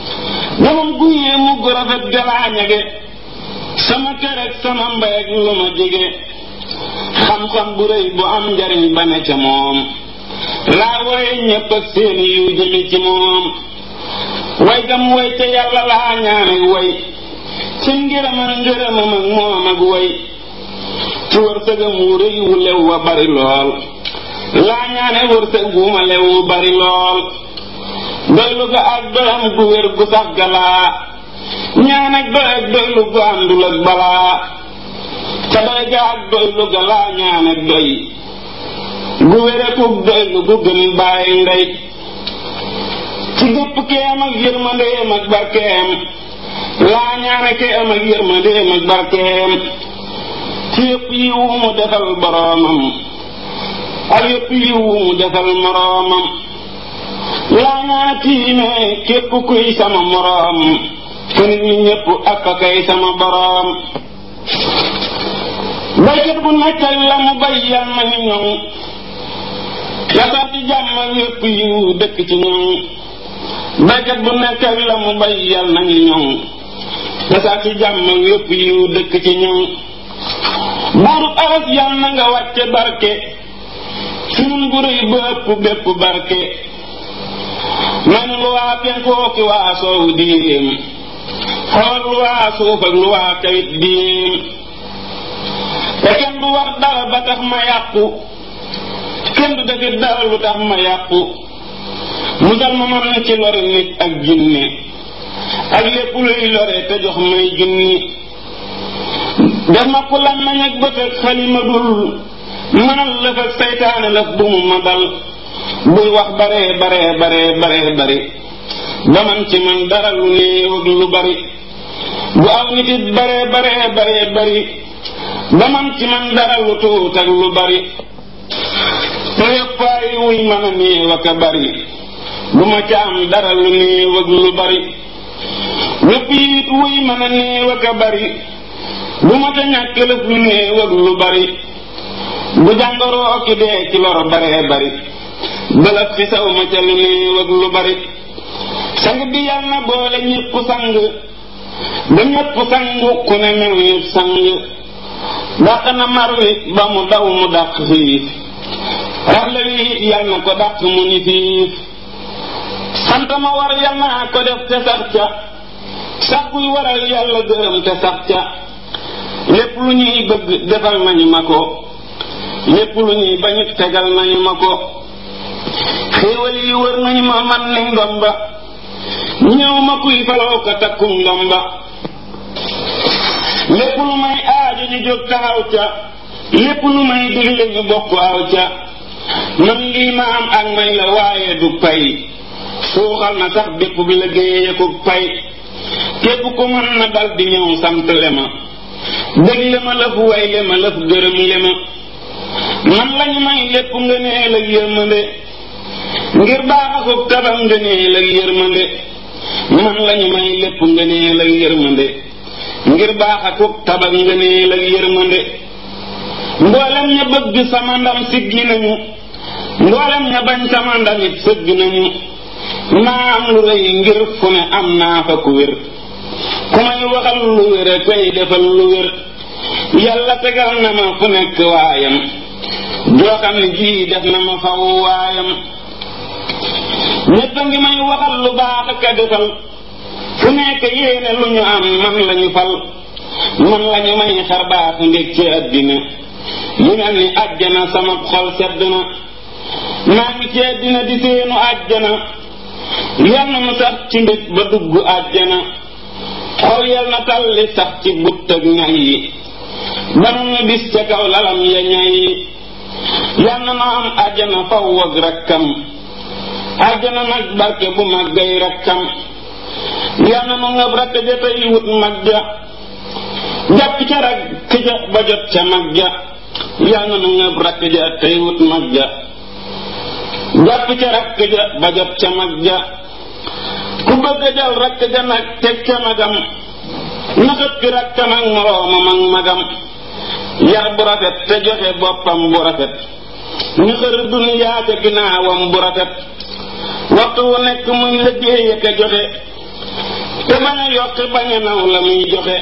moom gu yéemu gu rafet galaa ñage sama kër ak sama mbay ak lu ma jege xam-xam bu rëy bu am njariñ ba ne ca moom laa wooye ñépp ak seen yu jëmi ci moom way gam way te yàlla laa ñaan ak way ci ngërëm ak ngërëmam ak moom ak way ci wërsëgam wu rëy wu lew wa bari lool laa ñaane wërsëg wu ma lew wu bari lool doylu ga ak doyam gu wér gu sax galaa ñaan ak doy ak doylu gu àndul ak balaa ca doy ga ak doylu ga laa ñaan ak doy gu wér ak doylu gu gën bàyyi ndey ci gépp keem ak yërmandeem ak barkeem laa ñaane keem ak yërmandeem ak barkeem ci yëpp yi wu mu defal boroomam ak yëpp yi wu mu defal moroomam laa ñaane tiime képp kuy sama moroom te nit ñi ñëpp ak a kay sama boroom baykat bu nekk la mu bay yal na ñu ñoŋ yasaar ci jàmm ak yëpp yi dëkk ci ñoŋ baykat bu nekk la mu bay yal na ñu ñoŋ yasaar ci jàmm ak yëpp yi dëkk ci ñoŋ buurub aras yal na nga wàcce barke sunun bu rëy ba ëpp bépp barke man lu waa penkoo ki waa soow diim xool lu waa suuf ak lu waa kawit diim te kenn du wax dara ba tax ma yàqu kenn du defit dara lu tax ma yàqu musal ma man na ci lori nit ak jinne ak lépp luy lore te jox may junni def ma ku lan nañ ak bët ak xalima dul mënal lëf ak saytaane lëf bu mu ma dal buy wax bare bare bare bare bari ba man ci man dara lu néew ak lu bari bu aw nit it bare bare bare bari ba man ci man dara lu tuut ak lu bari te yëpp ay wuy mën a néew ak a bari bu ma ca am dara lu néew ak lu bari lépp it wuy mën a néew ak a bari bu ma ca ñàkk lëf lu néew ak lu bari bu jàngoroo ki dee ci lor bare bari bëlëf fi saw ma ca lu néew ak lu bari sang bi yal na boole ñépp sang ba ñépp sangu ku ne mel ni sang dàq na mar wi ba mu daw mu dàq xiif raxle wi it yal na ko dàq mu ni fiif sant ma war yal naa ko def te sax ca sax buy waral yàlla gërëm te sax ca lépp lu ñuy bëgg defal nañu ma ko lépp lu ñuy bañit tegal nañu ma ko xéewal yi wër nañu ma man ni ndomba ñëw ma kuy faloo ko takkum ndomba lépp lu may aaju ñu jóg taxaw ca lépp lu may digle ñu bokk aw ca man lii ma am ak may la waaye du pay suuxal na sax bépp bi la géeye ko pay képp ku mën na dal di ñëw sant le ma dëgg le ma lëf way le ma lëf gërëm le ma man lañu may lépp nga nee la yërmande ngir baax akub tabam nga nee la yërmande man lañu may lépp nga nee la yërmande ngir baax akub tabam nga nee la yërmande mboolem ña bëgg sama ndam siggi nañu mboolem ña bañ sama ndam it sëgg nañu maa am lu rëy ngir fu ne am naa fa ku wér ku may waxal lu wér a koy defal lu wér yàlla tegal na ma fu nekk waayam joo xam ne jii def na ma faw waayam ñépp a ngi may waxal lu baax ak a defal fu nekk yéene lu ñu am man lañu fal man lañu may xar baax ndég ci àddina yu mel ni àjjana sama xol sedd na maa ngi ci àddina di seenu àjjana yal na mu sax ci mbég ba dugg àjjana xol yal na talli sax ci butt ak ñay yi ba nu bis ca kaw lalam ya ñay yi yal na noo am àjjana faw ak rakkam àjjana nag barke bu màggay rakkam yal na nu ngab rakk ja tey wut mag ja jàpp ca rakk ja ba jot ca mag ja yal na nu ngab rakk ja tey wut mag ja jàpp ca rakk ja ba jot ca mag ja ku bëgg a jël rakk ja nag teg ca magam naxat ki rakkam ak moroomam ak magam yar bu rafet te joxe boppam bu rafet ñu xër duniyaa ca ginnaawam bu rafet waxtu wu nekk muy liggéey ak a joxe te bañ a yokk bañ a naw la muy joxe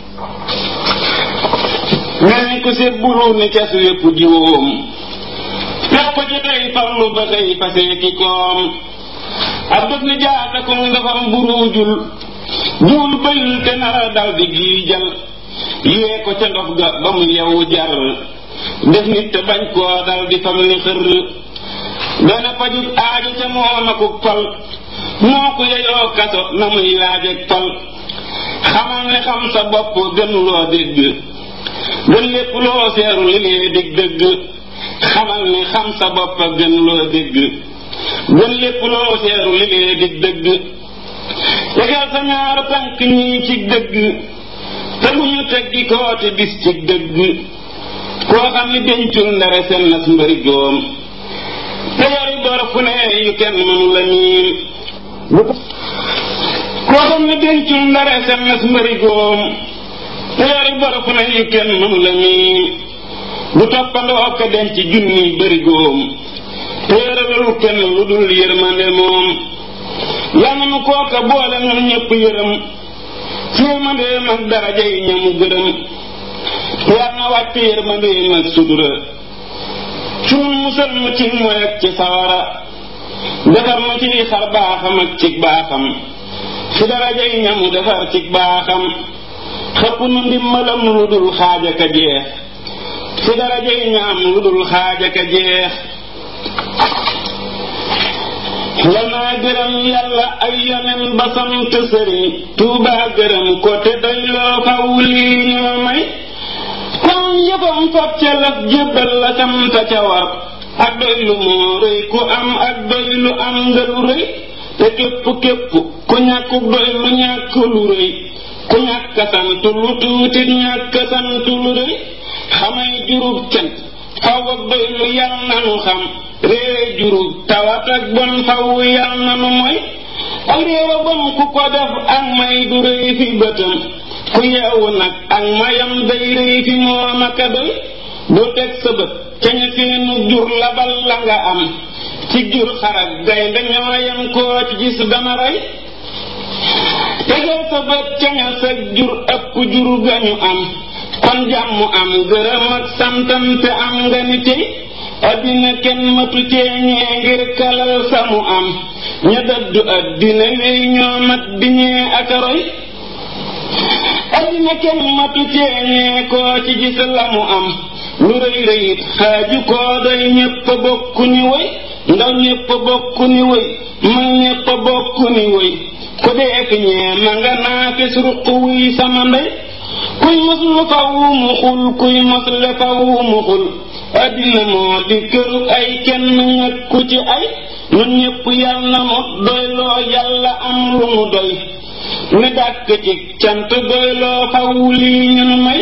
mel ni ku seet buru ni cas wépp jiwoom fekk ko ci tey farlu ba tey fasee ki koom ab def ni jaata ko ndafam buruujul juul bëyul te nara dal di giijal yee ko ca ndox ga ba mu yewu jar def nit te bañ koo dal di fam ni xër dana pajub aajo ca moom akuk fal moo ko yeyoo kaso na muy laajeg fal xamal ne xam sa bopp gën loo dégg gën lépp loo seeru li lee dig dëgg xamal ne xam sa bopp gën loo dégg gën lépp loo seeru li lee dig dëgg tegal sa ñaar tànk ñii ci dëgg te bu ñu teggi kooti bis ci dëgg koo xam ni dencul ndare seen nas mbëri góom te yori bor fu ne yu kenn mënu la miin koo xam ni dencul ndare seen nas mbëri góom te yori bor fu ne yu kenn mënu la miin du toppandoo ka denc junni bëri góom te yoralul kenn lu dul yërmande moom yàlla nu kooka boole nun ñëpp yërëm ci yërmandeem ak daraja yi ñamu gërëm te yàlla na wàcc yërmandeem ak sutura ci nun musal mu ci mooy ak ci sawara defar mu ci xar baaxam ak ci baaxam ci daraja yi ñamu defar ci baaxam xëpp nu ndimbalam lu dul xaaja ka jeex ci daraja yi ñaam lu dul xaaja ka jeex yal naa gërëm yàlla ay yonen ba sant sëriñ tuubaa gërëm ko te doy loo faw lii ñoo may kon yëfam fab ca laf jébbal la sant ca war ak doy lu moo rëy ku am ak doy lu am nga lu rëy te képp képp ku ñàkkuk doy lu ñàkk lu rëy ku ñàkk sant lu tuuti ñàkk sant lu rëy xamay jurub cant faw ak doy lu yal nanu xam réere jurub tawat ak bon faw yal nanu mooy ak réere bon ku ko def ak may du rëy fi bëtam ku yeewu nag ak mayam day rëy fi moom aka doy bu teg sa bët ca ña seenu jur labal la nga am ci jur xarak gaynde ñooyam koo ci gis dana rey tegal sa bët ca ña sa jur ëpp jur gañu am kon jàmm am gërëm ak santante am nga ni tey addina kenn matu ceeñee ngir kalal samu am ña dëddu addina wéy ñoo mat di ñee ak a roy addina kenn matu ceeñee koo ci gis la mu am lu rëy rëyit xaaju koo doy ñépp bokku ni woy ndaw ñépp bokku ni woy mag ñépp bokku ni woy ku deek ñee ma nga naafis ruq wuy sama ndey kuy mos lu faw mu xul kuy mos le faw mu xul addina moo di këru ay kenn ñekku ci ay nun ñépp yal na mu doy loo yàlla am lu mu doy ne dàkk ci cant doy loo faw lii ñun may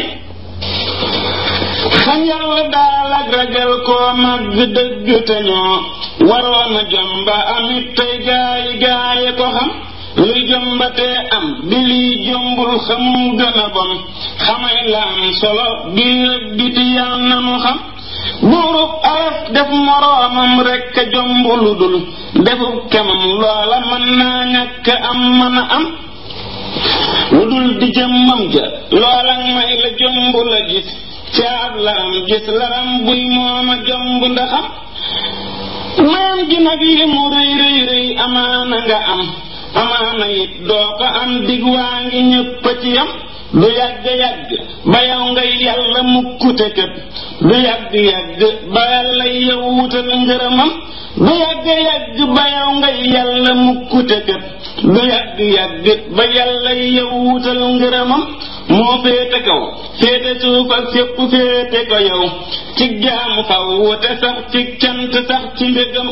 xam yàlla daal ak ragal koo màgg dëgg te ñoo waroon a jomba amit tey gaayi gaaye ko xam luy jombatee am di liy jombul xamum gën a bon xamay la am solo biir ak biti yal na nu xam buurub araf def moroomam rekk a jomb lu dul defub kemam loola mën naa ñàkk am mën a am lu dul di jëmmam ja loola may la jomb la gis caab laram gis laram buy mooma jomb ndaxam mayam gi nag li mu rëy rëy rëy amaana nga am amaana it doo ko am dig waa ngi ñëpp ci yam du yàgg yàgg ba yow ngay yàlla mukkute kët du yàgg yàgg ba yàlla yow wutal ngërëmam du yàgg yàgg ba yow ngay yàlla mukkute kët du yàgg yàgg ba yàlla yow wutal ngërëmam moo féete kaw féete suuf ak sépp féete ko yow ci jaamu faw wute sax ci cant sax ci mbégam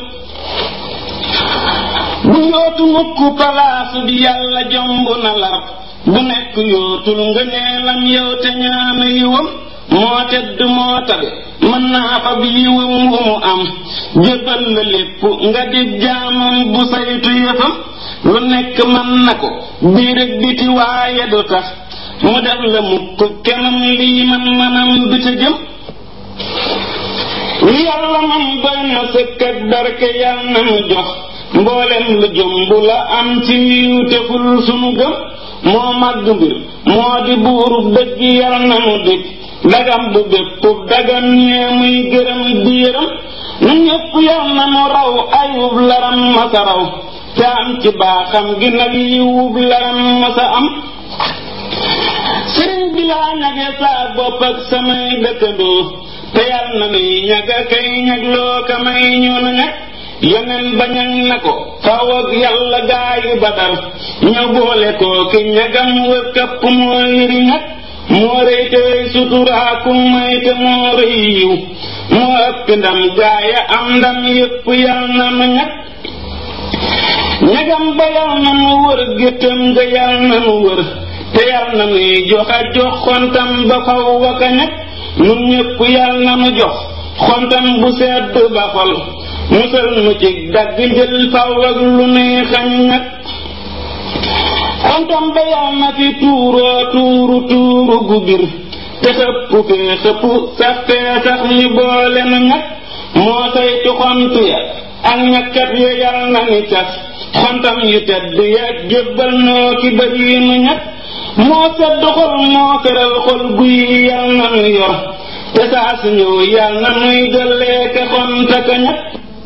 bu yootu mukk palaasu bi yàlla jomb na lar bu nekk yootul ngëneelam yow te ñaanu yiwam moo tedd moo tabe mën naa fa bi yiwam wu mu am jëbal la lépp nga di jaamam bu saytu yëfam lu nekk mën na ko biir ak biti waaye du tax mu def la mukk kemam lii man manam du ca jëm yàlla man doy na sëkk ak barke yàlla na mu jox mboolem lu jëmb la am ci yiw teful sunu gëm moo màgg mbir moo di buurub dëgg yal na mu dikk dagam bu béppub dagam ñee muy gërëm di yërëm nu ñépp yal na mu raw ayub laram masa raw te am ci baaxam gi nag yiwub laram masa am sëriñ bi laa ñage saa bopp ak samay dëkkandoo te yal na nuy ñaga kay ñagloo ka may ñu nu ñag yeneen bañañ na ko faw ak yàlla gaayu badar ña boole ko ki ñagam wër kapp moo yëri ñag moo rëy te suturaaku may te moo rëy yiw moo ëpp ndam gaaya am ndam yépp yal na nu ñag ñagam ba yal na nu wër géttam ga yal na nu wër te yal na nuy joxa jox xontam ba faw waka ñag nun ñépp yal na nu jox xontam bu sedd ba xol musal nu ci dagg jël faw ak lu nuy xañ ñag xontam ba yal na fi tuuroo tuuru tuuru gu bir te xëpp fee xëpp sax fee sax ñu boole nu ñag moo saytu xont ya ak ñakkat ya yal na ni cas xontam yu tedd ya jébbal noo ki bëri nu ñag moo sedd xol moo feral xol guy yal na nu yor te saa su ñëw yal na nuy dollee ka xonta ka ñag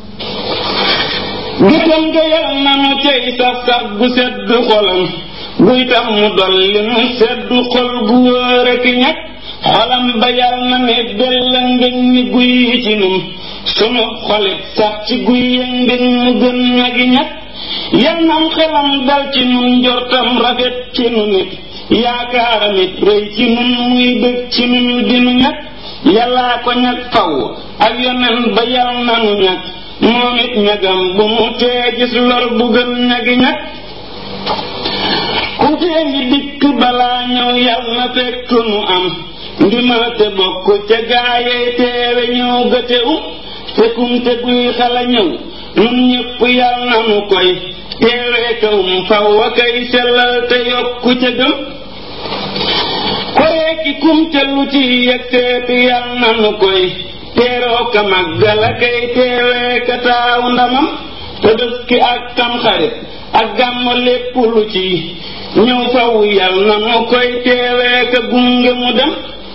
gisam nga yal na nu cay sax sax gu sedd xolam buy tax mu dolli nu sedd xol gu wóor ak ñag xolam ba yal na ne bella ngëñ ni guy ci nun sunu xolit sax ci guy ya ngëñ mu gën ñagi ñag yal nam xelam dal ci nun njortam rafet ci nu nit yaakaaram it rëy ci nun muy bëgg ci nun dinu ñag yàllaa ko ñag faw ak yonen ba yal nanu ñag moom it ñagam bu mu tee gis lor bu gën ñagi ñag ku tee ngi dikk balaa ñëw yal na fekk nu am ndimal te bokk ca gaayee teewe ñëw gëte um fekkum te buy xala ñëw nun ñépp yal nanu koy teewee kawum faw a kay sellal te yokku ca gëm koree ki kum te lu ci yegg seeti yal nanu koy teeroo ka màggal a kay teewee ka taaw ndamam te dëkki ak tam xarit ak gàmm lépp lu ci ñëw faw yal nanu koy teewee ka gunge mu dem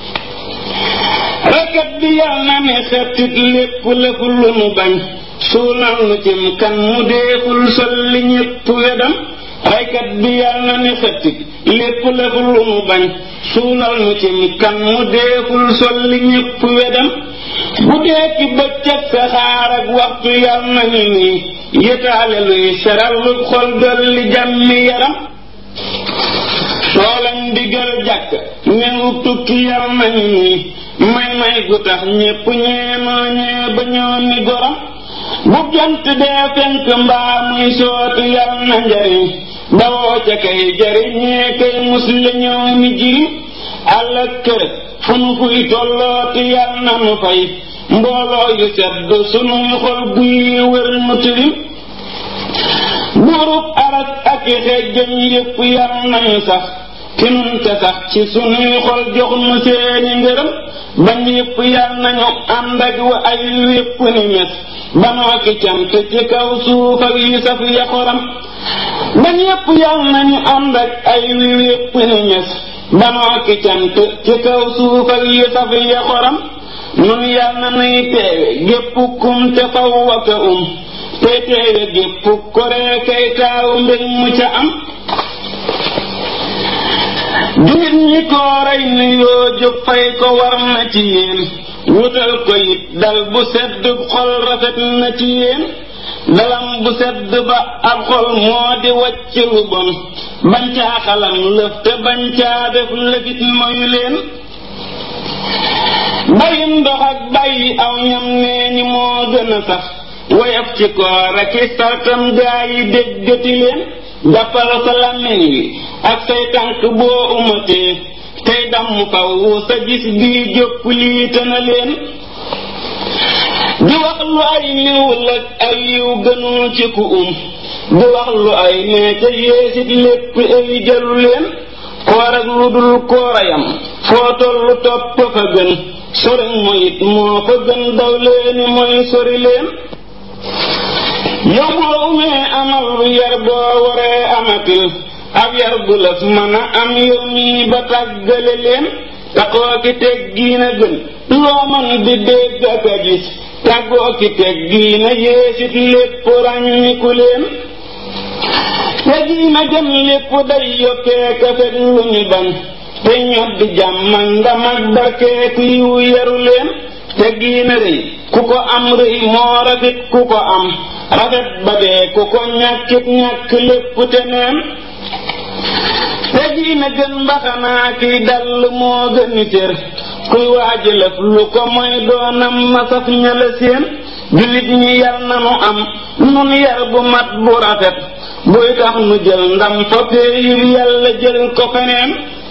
rakat bi yal na ne xettit lépp lëfu lu nu bañ suunal nu cim kan mu deeful solli ñépp wedam raykat bi yal na ne xettit lépp lëfu lu nu bañ suunal nu cim kan mu deeful solli ñépp wedam bu dee ki bëccëg sa xaar ak waxtu yal nañu nii yëtaale luy seral lu xol dolli jàmmi yaram soolam digal jàkk ñëw tukki yal nañu nii may may gu tax ñépp ñeenoo ñee ba ñoo ni goram bu jant dee fenk mbaa muy sooti yal na njariñ bawoo ca kay jariñ ñee kay mus la ñëw ni jirim àll kër fu nu fuy tollooti yal na nu fay mbooloo yu sedd sunuy xol buy wër nu tilim buurub aras ak i xejjam yépp yal nañu sax ci nun te sax ci sunuy xol jox nu seeni ngërëm bañ yépp yal nañu ànd ak wa ay wépp ni mes banoo ki cant ci kaw suuf ak yi saf ya xoram bañ yépp yal nañu ànd ak ay wi wépp ni mes banoo ki cant ci kaw suuf ak yi saf ya xoram nun yal na nuy teewe gépp kum te faw waka um te teewe gépp koree kay taaw mbég mu ca am jullit ñi kooray nu yoo jóg fay ko war na ci yéen wutal ko it dal bu sedd xol rafet na ci yéen dalam bu sedd ba ab xol moo di wàcc lu bon bañ caa xalam lëf te bañ caa def lëfit moyu leen bàyyi ndox ak bàyyi aw ñam nee ñi moo gën a sax woyof ci koor ak i sartam gaa yi déggati leen jàppal sa làmmiñ wi ak say tànk boo umatee tey damm faw sa gis bii jópp lii tëna leen di wax lu ay liwul ak ay yiw gënul ci ku um di wax lu ay nee te yéesit lépp ay jalu leen koor ak lu dul koorayam foo tollu topp fa gën sori moyit moo fa gën daw leeni mooy sori leen yow boo umee amal yar boo waree amatil ab yar bu lëf mën a am yow mii ba tàggale leen taxoo ki teg giina gën loo mën di dégg ak a gis tàggoo ki teg giina yéesit lépp ràññiku leen te giina gën lépp day yokkee kafet lu ñu bañ te ñod di jàmm ndam ak barkeeku yiw yaru leen te giina rëy ku ko am rëy moo rafet ku ko am rafet ba dee ku ko ñàkkit ñàkk lépp te neen te giina gën mbaxanaa kiy dall moo gëni cër kuy waaji lëf lu ko mooy doonam masaf ñala seen jullit ñi yar nanu am nun yar bu mat bu rafet buy tax nu jël ndam fotee yu yàlla jël ko feneen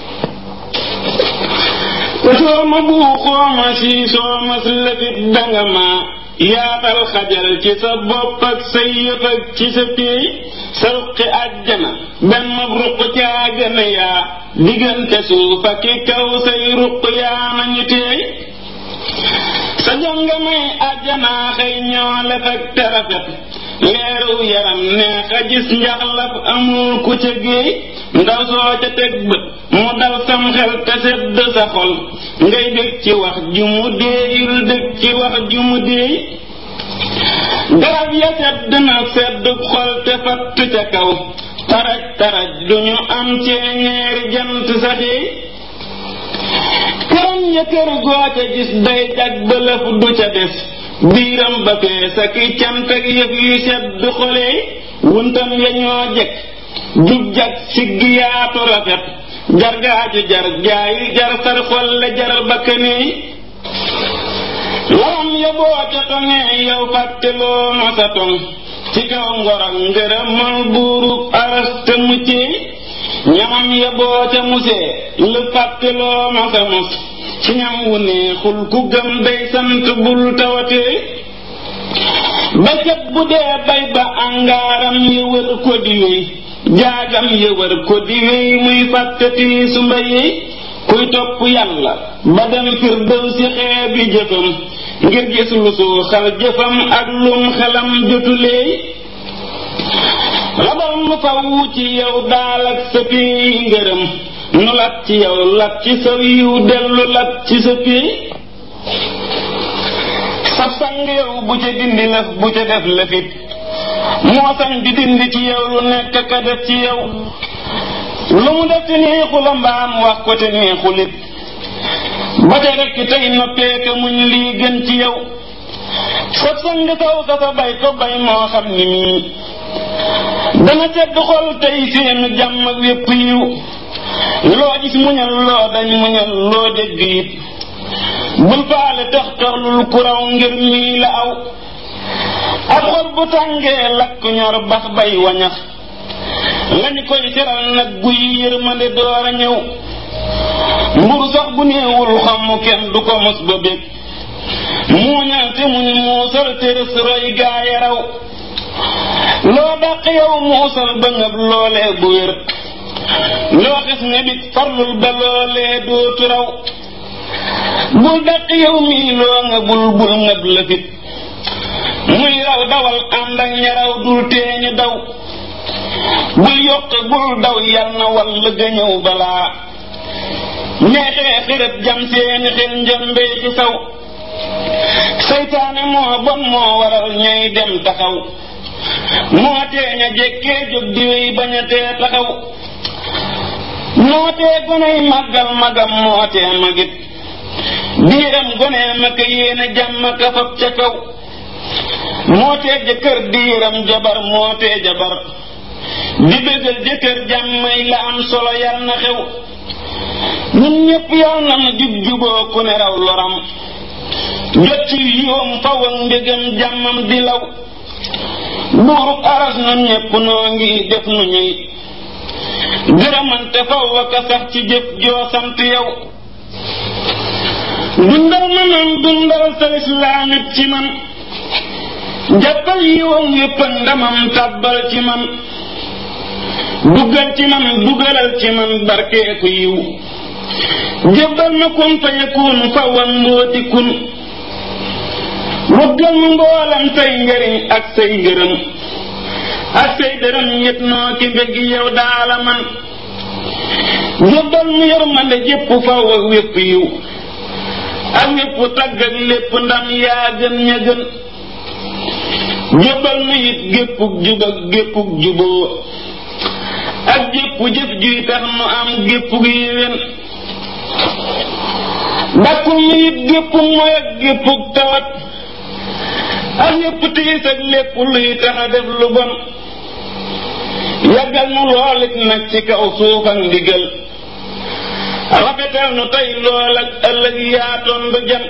te soo ma buuxoo ma sii soo ma lëfit danga ma yaatal xajal ci sa bopp ak sa yëf ak ci sa piey sa ruqi àjjana benn ruq caa gën a yaa diggante suuf ak i kaw say ruq yaa nañu teey sa jonga may àjjanaa xëy ñoo lef ak terafet leeru yaram neex a gis njaxlaf amul ku ca géey ndaw soo ca teg bët mu dal sam xel te sedd sa xol ngay dëkk ci wax ju mu déeyul dëkk ci wax ju mu déey garab ya sedd na sedd xol te fatt ca kaw taraj taraj duñu am ceeñeeri jant saxee këram ya kër goo ca gis day jag bëlëf du ca des biiram ba fees ak i cant ak yëf yu sedd xolee wuntam ya ñoo jekk jub jag siggi yaatu rafet jargaaju jar jaayi jar sar xolle jar bakkanee laram ya boo ca toŋee yow fàtteloo ma sa toŋ ci kaw ngorok ngërëmal buurub aras te muccee ñamam ya boo ca musee lu fàtteloo ma sa mus ci ñam wu neexul ku gëm day sant bul tawatee baykat bu dee bay ba angaaram yi wër ko di wéy jaagam yi wër ko di wéy muy fàttati su mbayee kuy topp yàlla ba dem firdaw si xeebi jëfam ngir gis lu suuxal jëfam ak lum xelam jotuleey labal nu fawu ci yow daal ak sa piy ngërëm nu lat ci yow lat ci sa yiw dellu lat ci sa piy sab sang yow bu ca dindi lëf bu ca def lëfit moo sañ di dindi ci yow lu nekk ka def ci yow lu mu def te neexu la mbaam wax ko te neexulit ba te rekk tey noppee ka muñ lii gën ci yow sab sang saw sa sa bay ko bay moo xam ni mii dana sedd xol tey seenu jàmm ak wépp yiw loo gis muñal loo dañ muñal loo dégg it bul faale tax taxlul ku raw ngir mii la aw ab xol bu tàngee lakk ñor bax bay wañax lañu koy teral nag guy yërmande door a ñëw mburu sax bu néewul xamu kenn du ko mos ba bég muuñal te muñ muusal te rës roy gaaya raw loo dàq yow muusal ba ngëb loolee bu wér loo xes ne bit farlul ba loolee dootu raw bul dàq yow mii loo nga bul bul ngëb la fit muy raw dawal ànd ak ñaraw dul teeñu daw bul yokk bul daw yal na wall ga ñëw balaa ñeexee xërët jam seeni xel njëmbee ci saw seytaane moo bon moo waral ñay dem taxaw moo tee ña jekkee jóg di wéy bañ a tee taxaw moo tee goney màggal magam moo tee magit diiram gonee ma ka yéene jàmm ka fab ca kaw moo tee jëkkër diiram jabar moo tee jabar di bëggal jëkkër jàmmay la am solo yal na xew ñun ñépp yal na nu jub juboo ku ne raw loram jot ci yoom faw ak mbégam jàmmam di law buurub aras nun ñépp noo ngi def nu ñuy gërëmante faw ak a sax ci jëf joo sant yow dundal ma man dundal sa islaamit ci man jàppal yiwam yépp ndamam tàbbal ci man duggal ci man dugalal ci man barkeeku yiw jébbal ma kun fa yakun fawan mbooti kun wëggal ma mboolam say njariñ ak say ngërëm ak say dërëm yët noo ki mbég yow daala man jébbal nu yërmande jépp faw ak wépp yiw ak wépp tagg ak lépp ndam yaa gën ña gën jébbal nu it géppug jub ak géppug juboo ak jépp jëf juy tax nu am géppug yéwén dakkul nu it géppug mooy ak géppug tawat ak yépp tiis ak lépp luy tax a def lu bon yàggal nu loolit nag ci kaw suuf ak ndigal rafetal nu tey lool ak ëllëg yaatoon ba jëm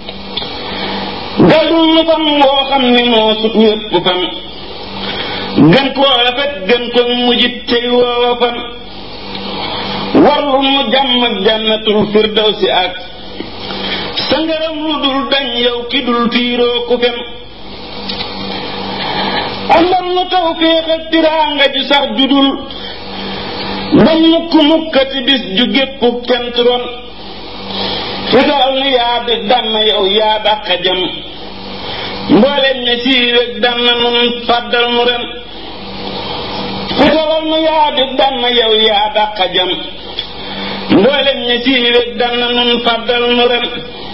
gàddul nu fan woo xam ni moo sut wépp fan gën koo rafet gën ko mujjit tey woowa fan warlu nu jàmm ak jànnatul firdawsi ak sa ngërëm lu dul dañ yow ki dul tiiroo ku fen andal nu tawféex ak tiraanga ju sax judul ba mukk mukkati bis ju gépp kent ron fital nu yaa di dann yow yaa dàqa jam mboolem ña siiweg dann nun fàddal nu ren fitalal nu yaa di dann yow yaa dàqa jam mboolem ña siiweg dann nun fàddal nu ren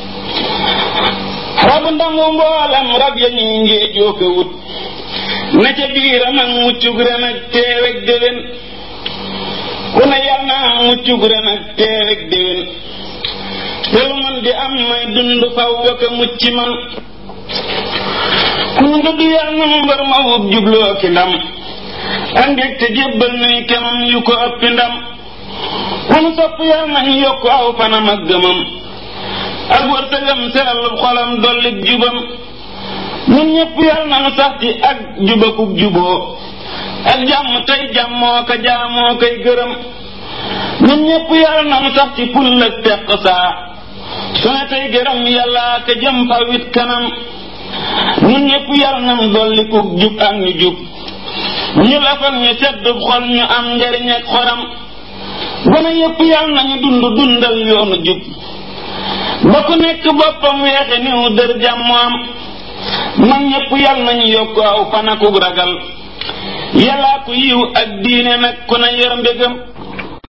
rabu ndamu mboolem rab ya ñuy ngéejoo ko wut na ca biiram ak muccug ren ak teeweg déwén ku ne yal na am muccug ren ak teeweg déwén te lu man di am may dund faw ak a mucc man ku ñu dudd yal na mu mbër ma wut jubloo ki ndam ak mbég te jébbal nuy kemam yu ko ëppi ndam ku nu sopp yal nañ yokk aw fanam ak gëmam ak wërsëgam seral xolam dollit jubam ñun ñëpp yal na nu sax ci ak jubakuk juboo ak jàmm tey jàmmoo ko jaamoo koy gërëm ñun ñëpp yal na nu sax ci ful ak teq saa su ne tey gërëm yàlla ka jëm fa wit kanam ñun ñëpp yal na nu dollikuk jub ak ñu jub ñu lafal ñu seddub xol ñu am njariñ ak xoram gone yëpp yal nañu dund dundal yoonu jub ba ku nekk boppam weexe niw dër jàmm am man ñëpp yal nañu yokk aw fanakuk ragal yàllaa ku yiw ak diine nag ku ne yor mbégam